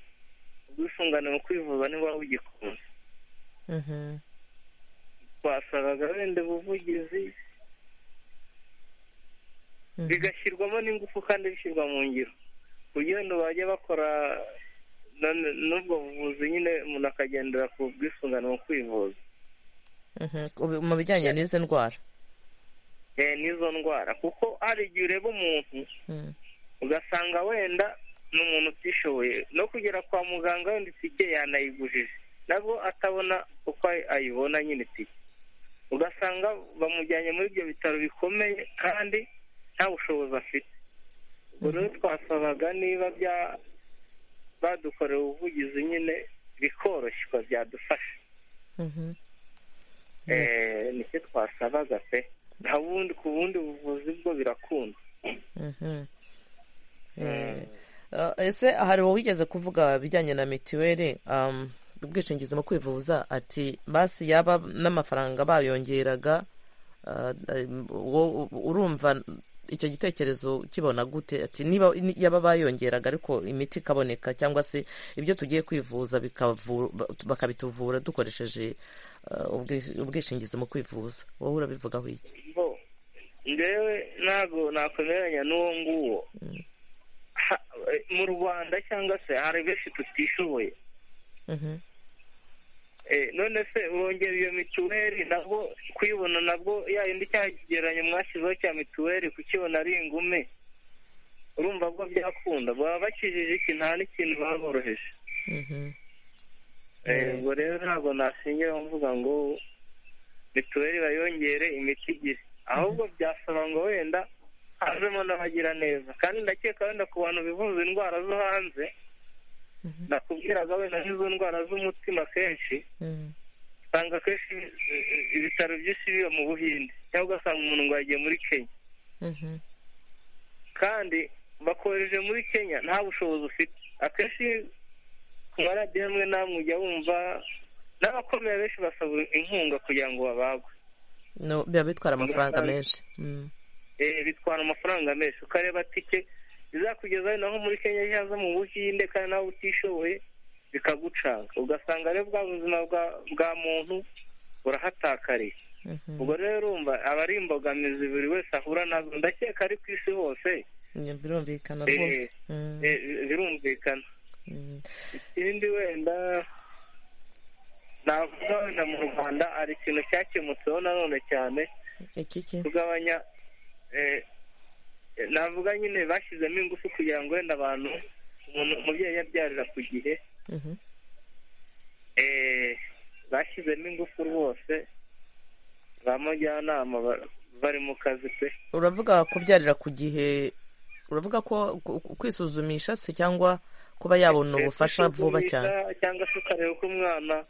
ubwisungane mu kwivuza niba bugikunze twasabaga wenda ubuvugizi bigashyirwamo n'ingufu kandi bishyirwa mu ngiro kugira ngo bajye bakora n'ubwo buvuzi nyine umuntu akagendera ku bwisungane mu kwivuza mu bijyanye n'izi ndwara n'izo ndwara kuko hari igihe ureba umuntu ugasanga wenda ni umuntu utishoboye no kugera kwa muganga wenda itike yanayigujije nabwo atabona uko ayibona nyine itike ugasanga bamujyanye muri ibyo bitaro bikomeye kandi nta bushobozi afite ubwo rero twasabaga niba badukorewe ubuvugizi nyine bikoroshywa byadufasha nicyo twasabaga pe nta bundi ku bundi buvuzi bwo birakunda ese hari wowe wigeze kuvuga ibijyanye na mituweli ubwishingizi mu kwivuza ati basi yaba n'amafaranga bayongeraga urumva icyo gitekerezo kibona gute ati niba yaba bayongeraga ariko imiti ikaboneka cyangwa se ibyo tugiye kwivuza bakabituvura dukoresheje ubwishingizi mu kwivuza wowe urabivugaho iki ngewe ntabwo nakwemeranya n'uwo nguwo mu rwanda cyangwa se hari benshi tutishoboye none se urongera iyo mituweli nabwo kuyibona nabwo ya yindi cya kigereranyo mwashyizeho cya mituweli kukibona ari ingume urumva ko byakunda baba bakijije iki nta n'ikintu baboroheje ubwo rero ntabwo nashingiraho mvuga ngo mituweli bayongere imiti igire ahubwo byasaba ngo wenda hazemo n'abagira neza kandi ndakeka wenda ku bantu bivuza indwara zo hanze nakubwiraga wenda nk'izo ndwara z'umutima kenshi usanga akenshi ibitaro byinshi biba mu buhinde cyangwa ugasanga umuntu ngo yagiye muri kenya kandi bakohereje muri kenya nta bushobozi ufite akenshi ku maradiyo amwe namwe ujya wumva n'abakomeye benshi basaba inkunga kugira ngo babagwe biba bitwara amafaranga menshi bitwara amafaranga menshi ukareba tike izakugezaho naho muri kenya yaza mu buhinde kandi nawe utishoboye bikagucanga ugasanga rero bwa buzima bwa muntu burahatakariye ubwo rero urumva aba ari imbogamizi buri wese ahura nazo ndakeka ari ku isi hose birumvikana rwose birumvikana ikindi wenda navuga wenda mu rwanda hari ikintu cyakemutseho nanone cyane kugabanya eh, navuga nyine bashyizemo ingufu kugira ngo wenda abantu umuntu umubyeyi yabyarira ku gihe eh, bashyizemo ingufu rwose ba mujyanama ba- bari mu kazi pe uravuga kubyarira ku gihe uravuga ko ku- ku- kwisuzumisha se cyangwa kuba yabona ubufasha vuba cyane Kwisuzumisha cyangwa se ukareba uko umwana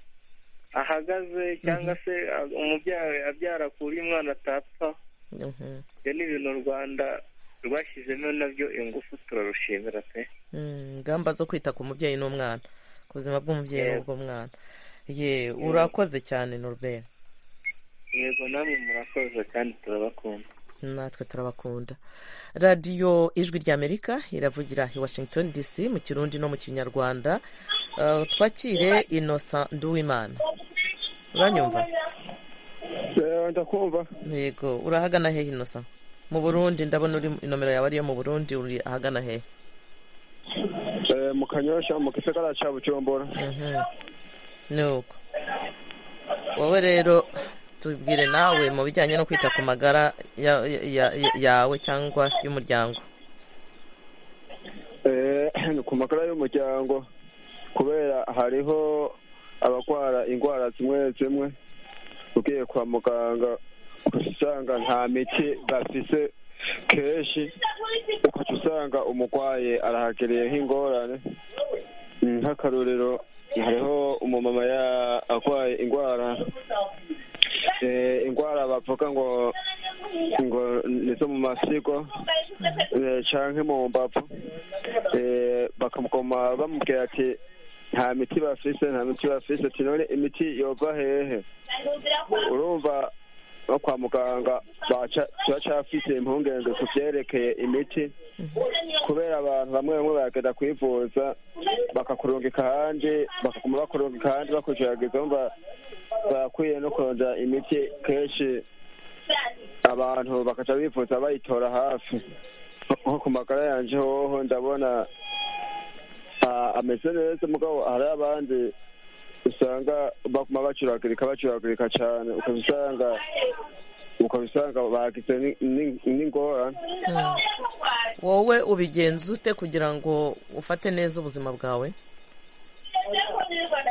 ahagaze cyangwa se a- umubyeyi abyara ku buryo umwana atapfa Mhm. ibyo ni ibintu u rwanda rwashyizemo nabyo ingufu turarushimira pe Mm, ingamba zo kwita ku mubyeyi n'umwana ku buzima bw'umubyeyi Yego. n'ubw'umwana ye urakoze cyane norbert yego namwe murakoze kandi turabakunda natwe turabakunda radiyo ijwi ry'amerika iravugira i washington dc mu kirundi no mu kinyarwanda Eh, twakire inosa nduwimana uranyumva ndakumva yego urahagana hehe inosa mu burundi ndabona uri inomero yawe ariyo mu burundi uri ahagana hehe Eh, mu kanyosha mu gisagara cya bujumbura nuko wowe rero tubwire nawe mu bijyanye no kwita ku magara ya- ya- ya- yawe cyangwa y'umuryango Eh, ni ku magara y'umuryango kubera hariho abarwara indwara zimwe zimwe ugiye kwa muganga usanga nta miti bafise kenshi ukaca usanga umurwaye arahagereye nk'ingorane Mm, nk'akarorero hariho umumama ya- arwaye indwara eh, indwara bavuga ngo ngo ni zo mu masigo eh, canke mu mbavu Eh, bakamugoma bamubwira ati nta miti bafise nta miti bafise ati none imiti yova hehe urumva no kwa muganga baca- turacafite impungenge ku vyerekeye imiti kubera abantu bamwe bamwe baragenda kwivuza bakakurungika ahandi bakaguma bakurungika ahandi bakujageza bumva barakwiye no kurondera imiti kenshi abantu bakaca bivuza bayitora hafi nko ku magara yanje hoho ndabona ah, ameze neza mugabo hari abandi usanga baguma bacuragurika bacuragurika cyane ukabisanga ukabisanga bagize ni- ni- n'ingorane wowe ubigenza ute kugira ngo ufate neza ubuzima bwawe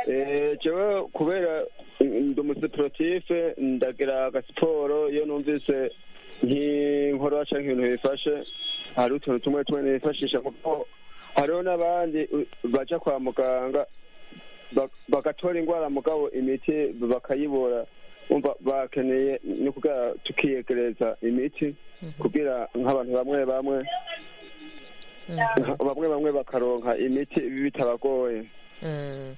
Eh, jewe kubera ndi umusiporotife ndagira agasiporo iyo numvise nk'inkora cyangwa ibintu bifashe hari utuntu tumwe tumwe nifashisha kuko hariho n'abandi u- baja kwa muganga bak- bagatora indwara mugabo imiti bakayibura umva bakeneye ni kugira tukiyegereza imiti kugira nk'abantu bamwe bamwe bamwe bamwe bakaronka imiti bitabagoye Mm.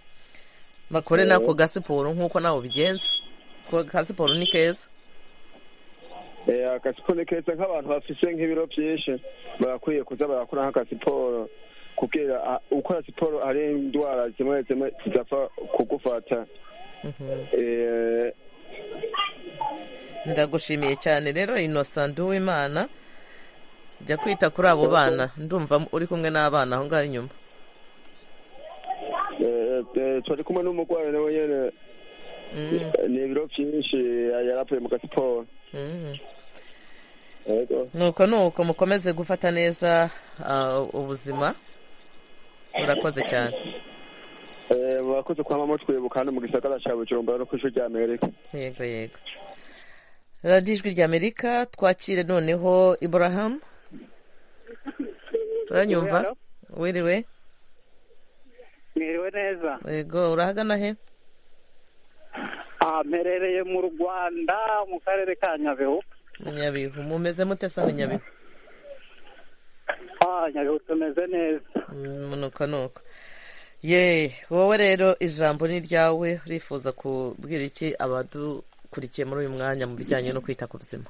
bakore nako gasiporo nk'uko nawe ubigenza kuko gasiporo ni keza Eh, agasiporo ni keza nk'abantu bafise nk'ibiro byinshi barakwiye kuza barakora nk'agasiporo kubwira ah, ukora siporo hari indwara zimwe zimwe zidapfa kugufata Eh, ndagushimiye cyane rero innocent uwimana jya kwita kuri abo bana ndumva uri kumwe n'abana aho ngaho inyuma eh, eh, turi kumwe n'umurwayi nawe nyene Eh, ni ibiro byinshi eh, yaravuye mu gasiporo Mm. Yego. nuko nuko mukomeze gufata neza ah, ubuzima urakoze cyane Eh, murakoze kwama mutwibuka hano mu gisagara ca bujumbura no kw'ishuri rya amerika yego yego radiyo ijwi ry'amerika twakire noneho iburahamu uranyumva Hello. wiriwe mwiriwe neza yego urahagana he Ah, mperereye mu rwanda mu karere ka nyabihu Mu nyabihu mumeze mute saho nyabihu Ah, nyabihu tumeze neza Mm, nuko nuko ye wowe rero ijambo ni ryawe urifuza kubwira iki abadukurikiye muri uyu mwanya mu bijyanye no kwita ku buzima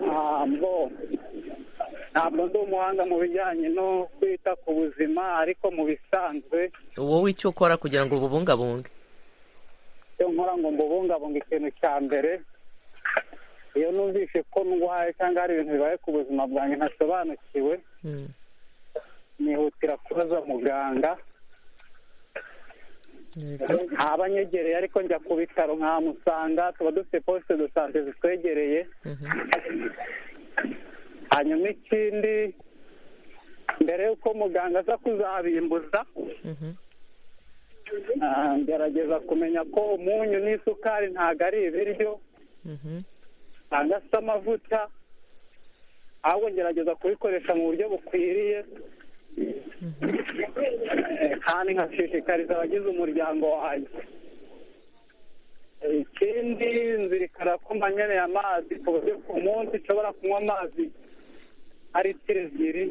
Ah, ngo ntabwo ndi umuhanga mu bijyanye no kwita ku buzima ariko mu bisanzwe wowe icyo ukora kugira ngo bubungabunge icyo nkora ngo mbubungabunga ikintu cya mbere iyo numvise ko ndwaye cyangwa hari ibintu bibaye ku buzima bwanjye ntasobanukiwe nihutira kubaza muganga ntabanyegereye ariko njya ku bitaro nkamusanga tuba dufite posite do sante zitwegereye hanyuma ikindi mbere y'uko muganga aza kuzabimbuza ah, ngerageza kumenya ko umunyu n'isukari ntabwo ari ibiryo cyangwa se amavuta ahubwo ngerageza kubikoresha mu buryo bukwiriye Eh, kandi nkashishikariza abagize umuryango wanjye Eh, ikindi nzirikana ko mbanyeneye amazi ku buryo ku munsi nshobora kunywa amazi ari litiro ebyiri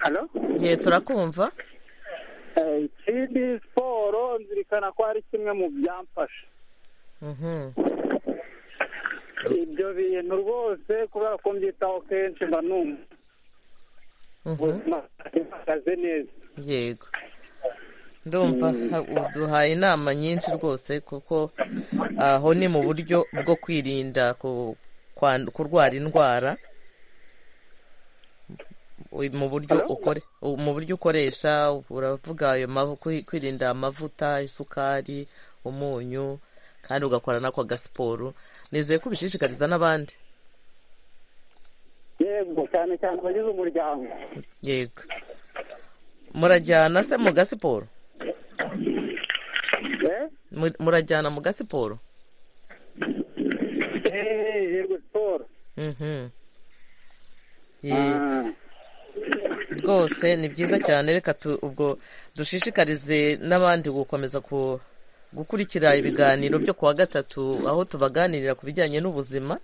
halo ye turakumva Eh, ikindi siporo nzirikana ko ari kimwe mu byamfasha Mhm. ibyo bintu rwose kubera ko mbyitaho kenshi mba numva ubuzima bwanjye buhagaze neza yego ndumva ha- uduhaye inama nyinshi rwose kuko aho ni mu buryo bwo kwirinda ku- kwan- kurwara indwara Ui- mu buryo ukore u- mu buryo ukoresha uravuga ayo mavu- kwi- kwirinda amavuta isukari umunyu kandi ugakora n'ako agasiporo nizeye ko ubishishikariza n'abandi yego cyane cyane abagize umuryango yego murajyana se mu gasiporo Eh? Mu- murajyana mu gasiporo Eh, yego siporo Mhm. Ye- rwose ni byiza cyane reka tu- ubwo dushishikarize n'abandi gukomeza ku gukurikira ibiganiro byo kuwa gatatu aho tubaganirira ku bijyanye n'ubuzima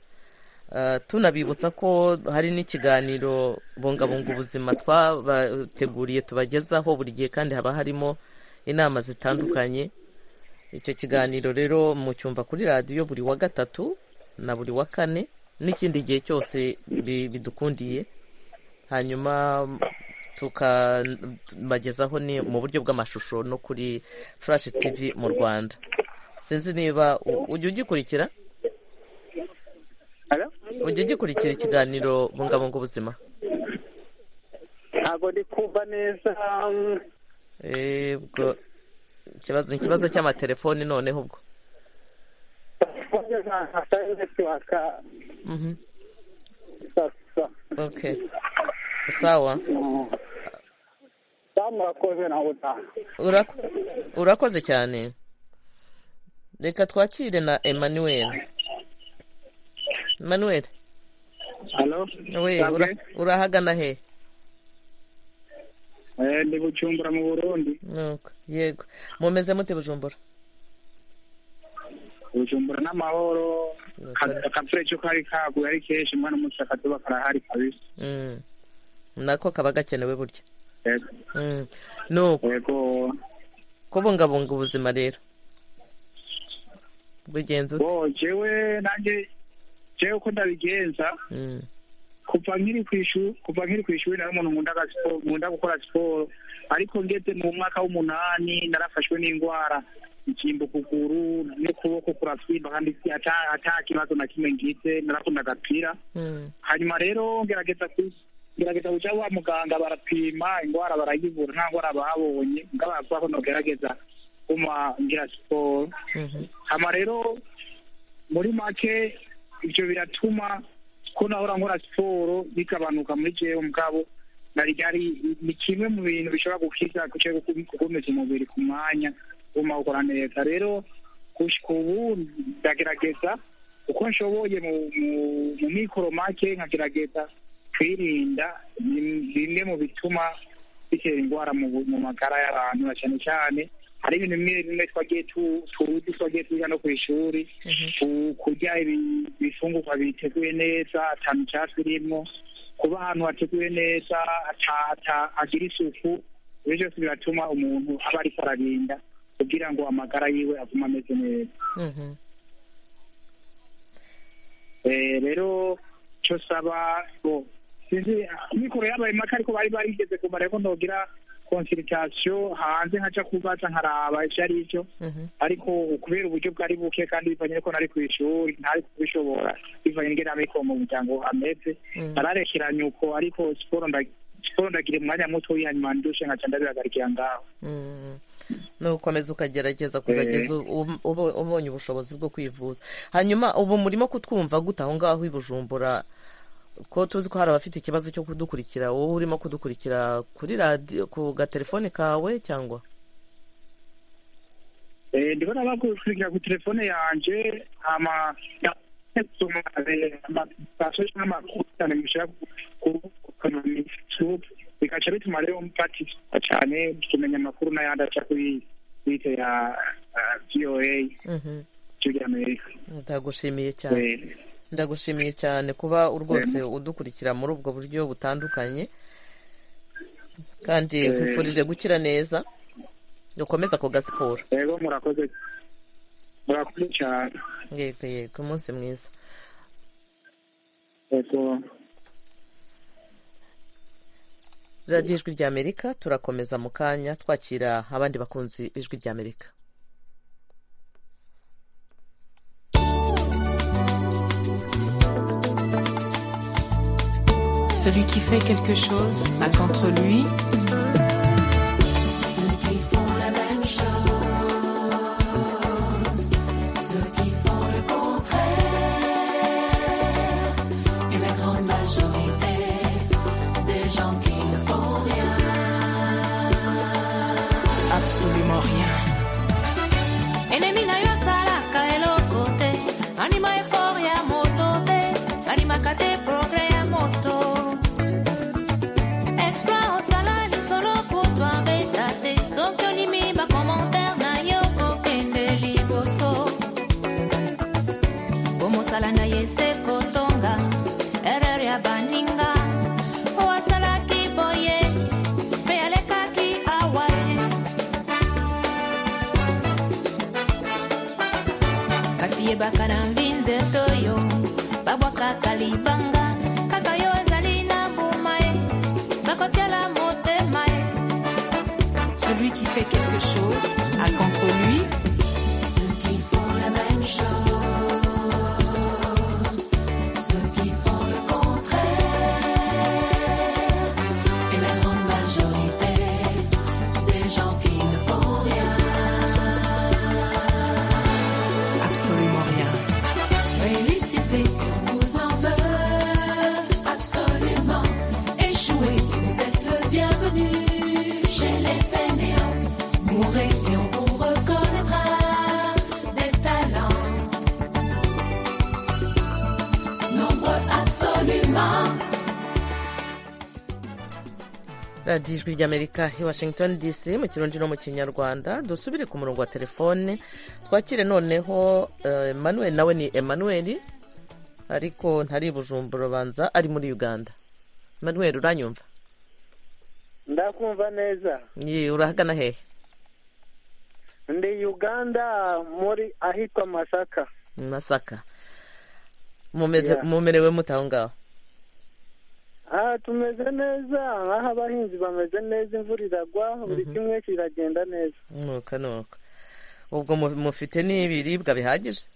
Ah, tunabibutsa ko hari n'ikiganiro bungabunga ubuzima twabateguriye tubagezaho buri gihe kandi haba harimo inama zitandukanye icyo kiganiro rero mucyumva kuri radiyo buri wa gatatu na buri wa kane n'ikindi gihe cyose bi- bidukundiye hanyuma tukabagezaho ni mu buryo bw'amashusho no kuri flash tv mu rwanda sinzi niba u- ujya ugikurikira ujya ugikurikira ikiganiro bungabunga ubuzima ntabwo ndi kumva neza mm, Eh, ubwo ikibazo ikibazo cy'amatelefoni noneho ubwo kuburyo nta- hasa netiwaka Mhm. sasa okay sawa sawa murakoze nawe utaha Urak- urakoze cyane reka twakire na emmanuel emmanuel Halo. we Sangwe. ura- urahagana he Eh, ndi Bujumbura mu Burundi. Nuko, yego mumeze mute bujumbura Bujumbura n'amahoro. Ka- Akavure cyo kari kaguye ari kenshi mwana umunsi akazuba karahari kabisa. Mm. nako kaba gakenewe burya Yego. Mm. nuko kubungabunga ubuzima rero bugenzi ute Bo jewe nanjye jewe uko ndabigenza Mm. kuva nkiri ku ishuri kuva nkiri ku ishuri nari umuntu nkunda aga siporo nkunda gukora siporo ariko ngeze mu mwaka w'umunani narafashwe n'indwara ikimba ukuguru n'ukuboko kurasimba kandi si- ata- ata kibazo na kimwe ngize naravuna agapira Mm. hanyuma rero ngerageza ku- ngerageza kuja wa muganga barapima indwara barayivura nta ndwara babonye ngabavuga ko nogerageza kuma ngira siporo Mhm. hama rero muri make ivyo biratuma ko nahora nkora siporo bigabanuka muri jewe mugabo nari ari ni kimwe mu bintu bishobora gukiza guca gukomeza umubiri ku mwanya guma ukora neza rero gushika ubu ndagerageza uko nshoboye mu mu- mu mikoro make nkagerageza kwirinda ni- bimwe mu bituma bitera indwara mu bu- mu magara y'abantu na cyane cyane hari ibintu bimwe bimwe twagiye tu- tuzi twagiye twiga no ku ishuri ku- kurya ibi- ibifungurwa biteguye neza atantu icyatsi birimo kuba ahantu hateguye neza ata- ata- hagira isuku ibyo byose biratuma umuntu aba ariko ararinda kugira ngo amagara yiwe agume ameze neza Mhm. Eh, rero cyo saba bo sinzi mikoro yabaye maka ariko bari barigeze kumara ko ntogira consultation hanze nkaca kubaza nkaraba ivyo ari byo ariko kubera uburyo bwari buke kandi bivanye ko nari ku ishuri ntari kubishobora bivanye n'ingene amikoro mu muryango ameze Mm. nararekeranye uko ariko siporo nda- siporo ndagira umwanya muto hanyuma ndushe nkaca ndabihagarikira ngaho nukomeza ukagerageza kuzageza ubonye ubushobozi bwo kwivuza hanyuma ubu murimo kutwumva gute aho ngaho i bujumbura ko tuzi ko hari abafite ikibazo cyo kudukurikira wowe urimo kudukurikira kuri radiyo ku gatelefone kawe cyangwa ndabona bakurikira ku telefone yanjye amasitasiyo cyangwa amakuru cyane mushyira kuri fesibuku bigaca bituma rero mpatiswa cyane kumenya amakuru n'ayandi aca kuri twite ya voa ry'amerika ndagushimiye cyane ndagushimiye cyane kuba rwose udukurikira muri ubwo buryo butandukanye kandi nkwifurije gukira neza dukomeza ako gasiporo rero murakoze murakoze cyane yego yego umunsi mwiza radiyo ijwi ry'amerika turakomeza mu kanya twakira abandi bakunzi b'ijwi ry'amerika Celui qui fait quelque chose a contre lui Ceux qui font la même chose, ceux qui font le contraire, et la grande majorité des gens qui ne font rien, absolument rien. Enemina yo salaka elokote, anima eforia motote, anima kate progre ya moto. Explore en salade solo pour toi betate, sokyo ni mi ba commentaire na yo kokende liboso. Bomosala na ye se kotonga, erreur ya baninga. Oasalaki boye, pe alekaki awa ye. kasi yebaka na mvi nzeto yo babwakaka libanga kaka yo ezali na mbuma ye bakotiala motema ye Celui qui fait quelque chose a contre lui ceux qui font la même chose, ceux qui font le contraire, et la grande majorité des gens qui ne font rien. absolument rien. Réussissez, on vous en veut absolument. Échouez, vous êtes le bienvenu chez les fainéants. Mourrez et on vous reconnaîtra des talents. Nombreux absolument. radiyo ijwi ry'amerika i washington dc mu kirundi no mu kinyarwanda dusubire ku murongo wa telefone twakire noneho eh, emmanuel nawe ni emmanuel ariko ntari i bujumbura ubanza ari muri uganda emmanuel uranyumva ndakumva neza Ye, urahagana hehe ndi uganda muri ahitwa masaka masaka Mumeze- Yeah. mumerewe mute aho ngaho aha tumeze neza nk'aho abahinzi bameze neza imvura iragwa buri kimwe kiragenda neza nuka nuka ubwo mu- mufite n'ibiribwa bihagije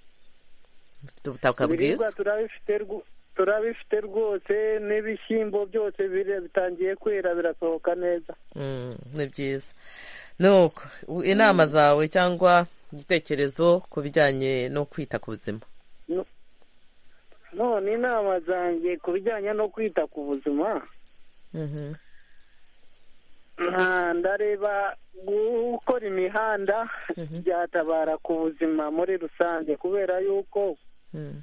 mufite ubutaka bwiza ibiribwa turabifite rwo- turabifite rwose n'ibishyimbo byose bire- bitangiye kwera birasohoka neza Mm, ni byiza nuko u- inama zawe cyangwa igitekerezo ku bijyanye no kwita ku buzima none inama zanjye ku bijyanye no kwita ku buzima Mhm. Ah, ndareba gukora imihanda byatabara ku buzima muri rusange kubera yuko Mm.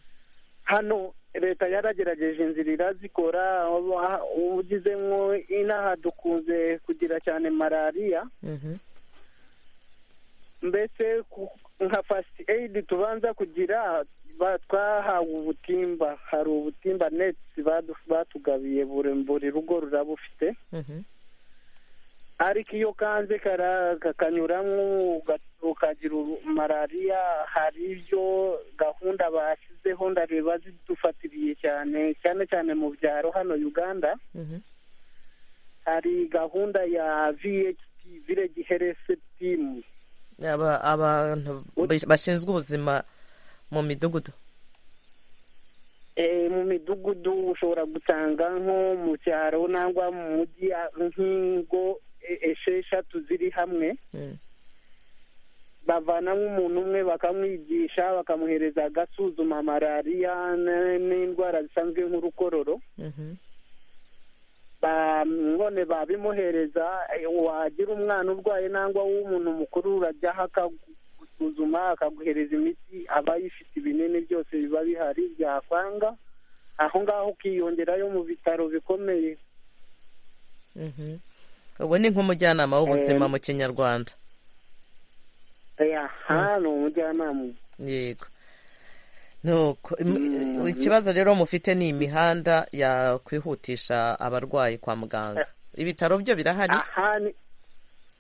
hano leta yaragerageje inzira irazikora uba- ugizemo inaha dukunze kugira cyane malariya Mhm. mbese ku- nka fasiti eyidi tubanza kugira ba- twahawe ubutimba hari ubutimba netsi badu- batugabiye buri buri rugo ruraba ufite Mhm. ariko iyo kanze kara- kakanyuramo uga- ukagira ubu- malariya hari ibyo gahunda bashyizeho ndareba zidufatiriye cyane cyane cyane mu byaro hano uganda Mhm. hari gahunda ya vht village health team Aba- abantu bashinzwe ubuzima mu midugudu mu midugudu ushobora gusanga nko mu cyaro nangwa mu mujyi nk'ingo esheshatu ziri hamwe bavanamo umuntu umwe bakamwigisha bakamuhereza agasuzuma malariya n'indwara zisanzwe nk'urukororo none babimuhereza wagira umwana urwaye nangwa w'umuntu mukuru urajyaho akagusuzuma akaguhereza imiti aba yifite ibinini byose biba bihari byakwanga aho ngaho ukiyongerayo mu bitaro bikomeye ubu ni nk'umujyanama w'ubuzima mu kinyarwanda ni umujyanama yego nuko ikibazo rero mufite ni imihanda yakwihutisha abarwayi kwa muganga ibitaro byo birahari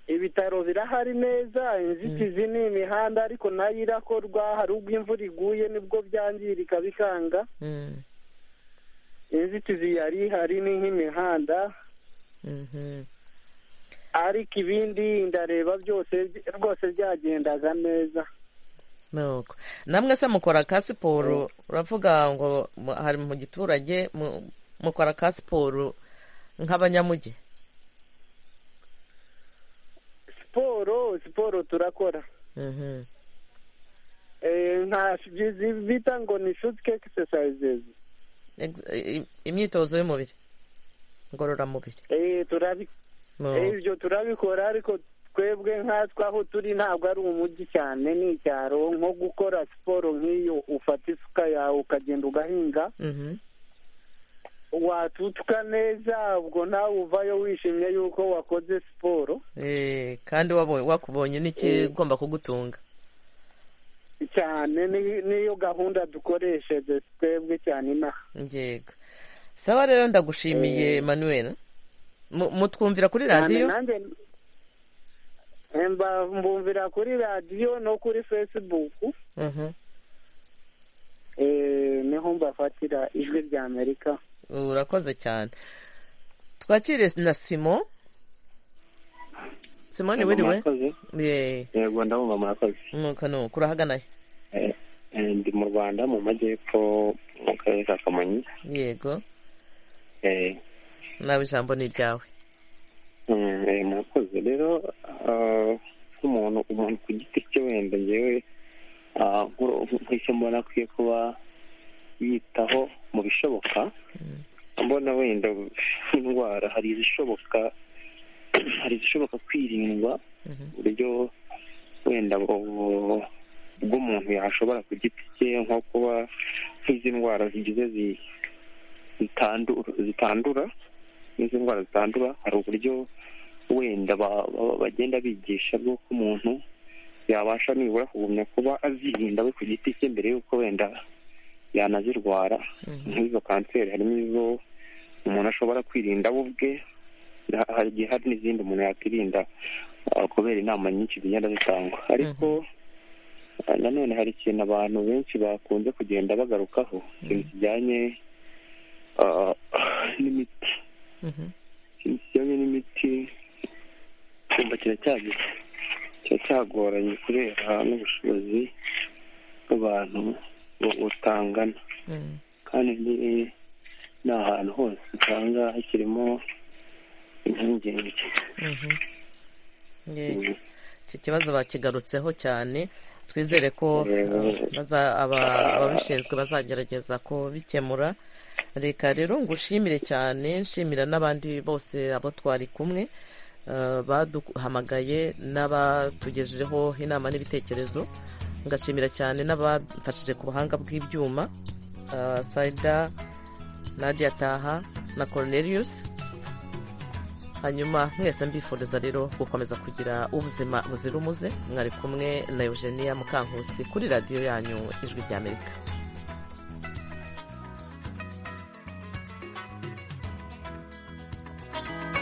ibitaro birahari neza inzitizi ni imihanda ariko nayo irakorwa hari ubwo imvura iguye nibwo byangirika bikanga inzitizi yari ihari ni nk'imihanda ariko ibindi ndareba byose rwose byagendaga neza nuko namwe se mukora ka siporo uravuga ngo hari mu giturage mukora ka siporo nk'abanyamugi siporo siporo turakora nta bita ngo ni shutike egisesayizezi imyitozo y'umubiri ngororamubiri ibyo turabikora ariko twebwe nkatwe aho turi ntabwo ari umujyi cyane ni icyaro nko gukora siporo nk'iyo ufata isuka yawe ukagenda ugahinga watutuka neza ubwo nawe uvayo wishimye yuko wakoze siporo kandi wakubonye n'ikigomba kugutunga cyane niyo gahunda dukoresheje twebwe cyane inaha ngego sawa rero ndagushimiye manuel mutwumvira kuri radiyo mbumvira kuri radiyo no kuri fesibuku niho mbafatira ijwi rya amerika urakoze cyane twakire na simo simo ni wiriwe yego ndabumva murakoze nuko nuko urahagana he ndi mu rwanda mu majyepfo mu karere ka kamonyi yego nawe ijambo ni iryawe murakoze rero nk'umuntu umuntu ku giti cye wenda ngewe nk'icyo mbona akwiye kuba yitaho mu bishoboka mbona wenda nk'indwara hari izishoboka hari izishoboka kwirindwa uburyo wenda bw'umuntu yashobora ku giti cye nko kuba nk'izi ndwara zigize zitandura n'izi ndwara zitandura hari uburyo wenda bagenda bigisha bw'uko umuntu yabasha nibura kugumya kuba azirinda we ku giti cye mbere y'uko wenda yanazirwara nk'izo kanseri harimo izo umuntu ashobora kwirinda we ubwe hagiye hari n'izindi umuntu yakwirinda kubera inama nyinshi zigenda zitangwa ariko nanone hari ikintu abantu benshi bakunze kugenda bagarukaho ikintu kijyanye n'imiti ikintu kijyanye n'imiti icyumba kiracyagize kiba cyagoranye kubera n'ubushobozi bw'abantu butangana kandi ni ahantu hose usanga hakirimo impungenge iki kibazo bakigarutseho cyane twizere ko ababishinzwe bazagerageza kubikemura reka rero ngushimire cyane nshimira n'abandi bose abo twari kumwe baduhamagaye n'abatugejejeho inama n'ibitekerezo ngashimira cyane n'abafashije ku buhanga bw'ibyuma sayida nadia taha na Cornelius hanyuma mwese mbifuriza rero gukomeza kugira ubuzima buzira umuze mwari kumwe na eugenia mukankusi kuri radiyo yanyu ijwi ry'amerika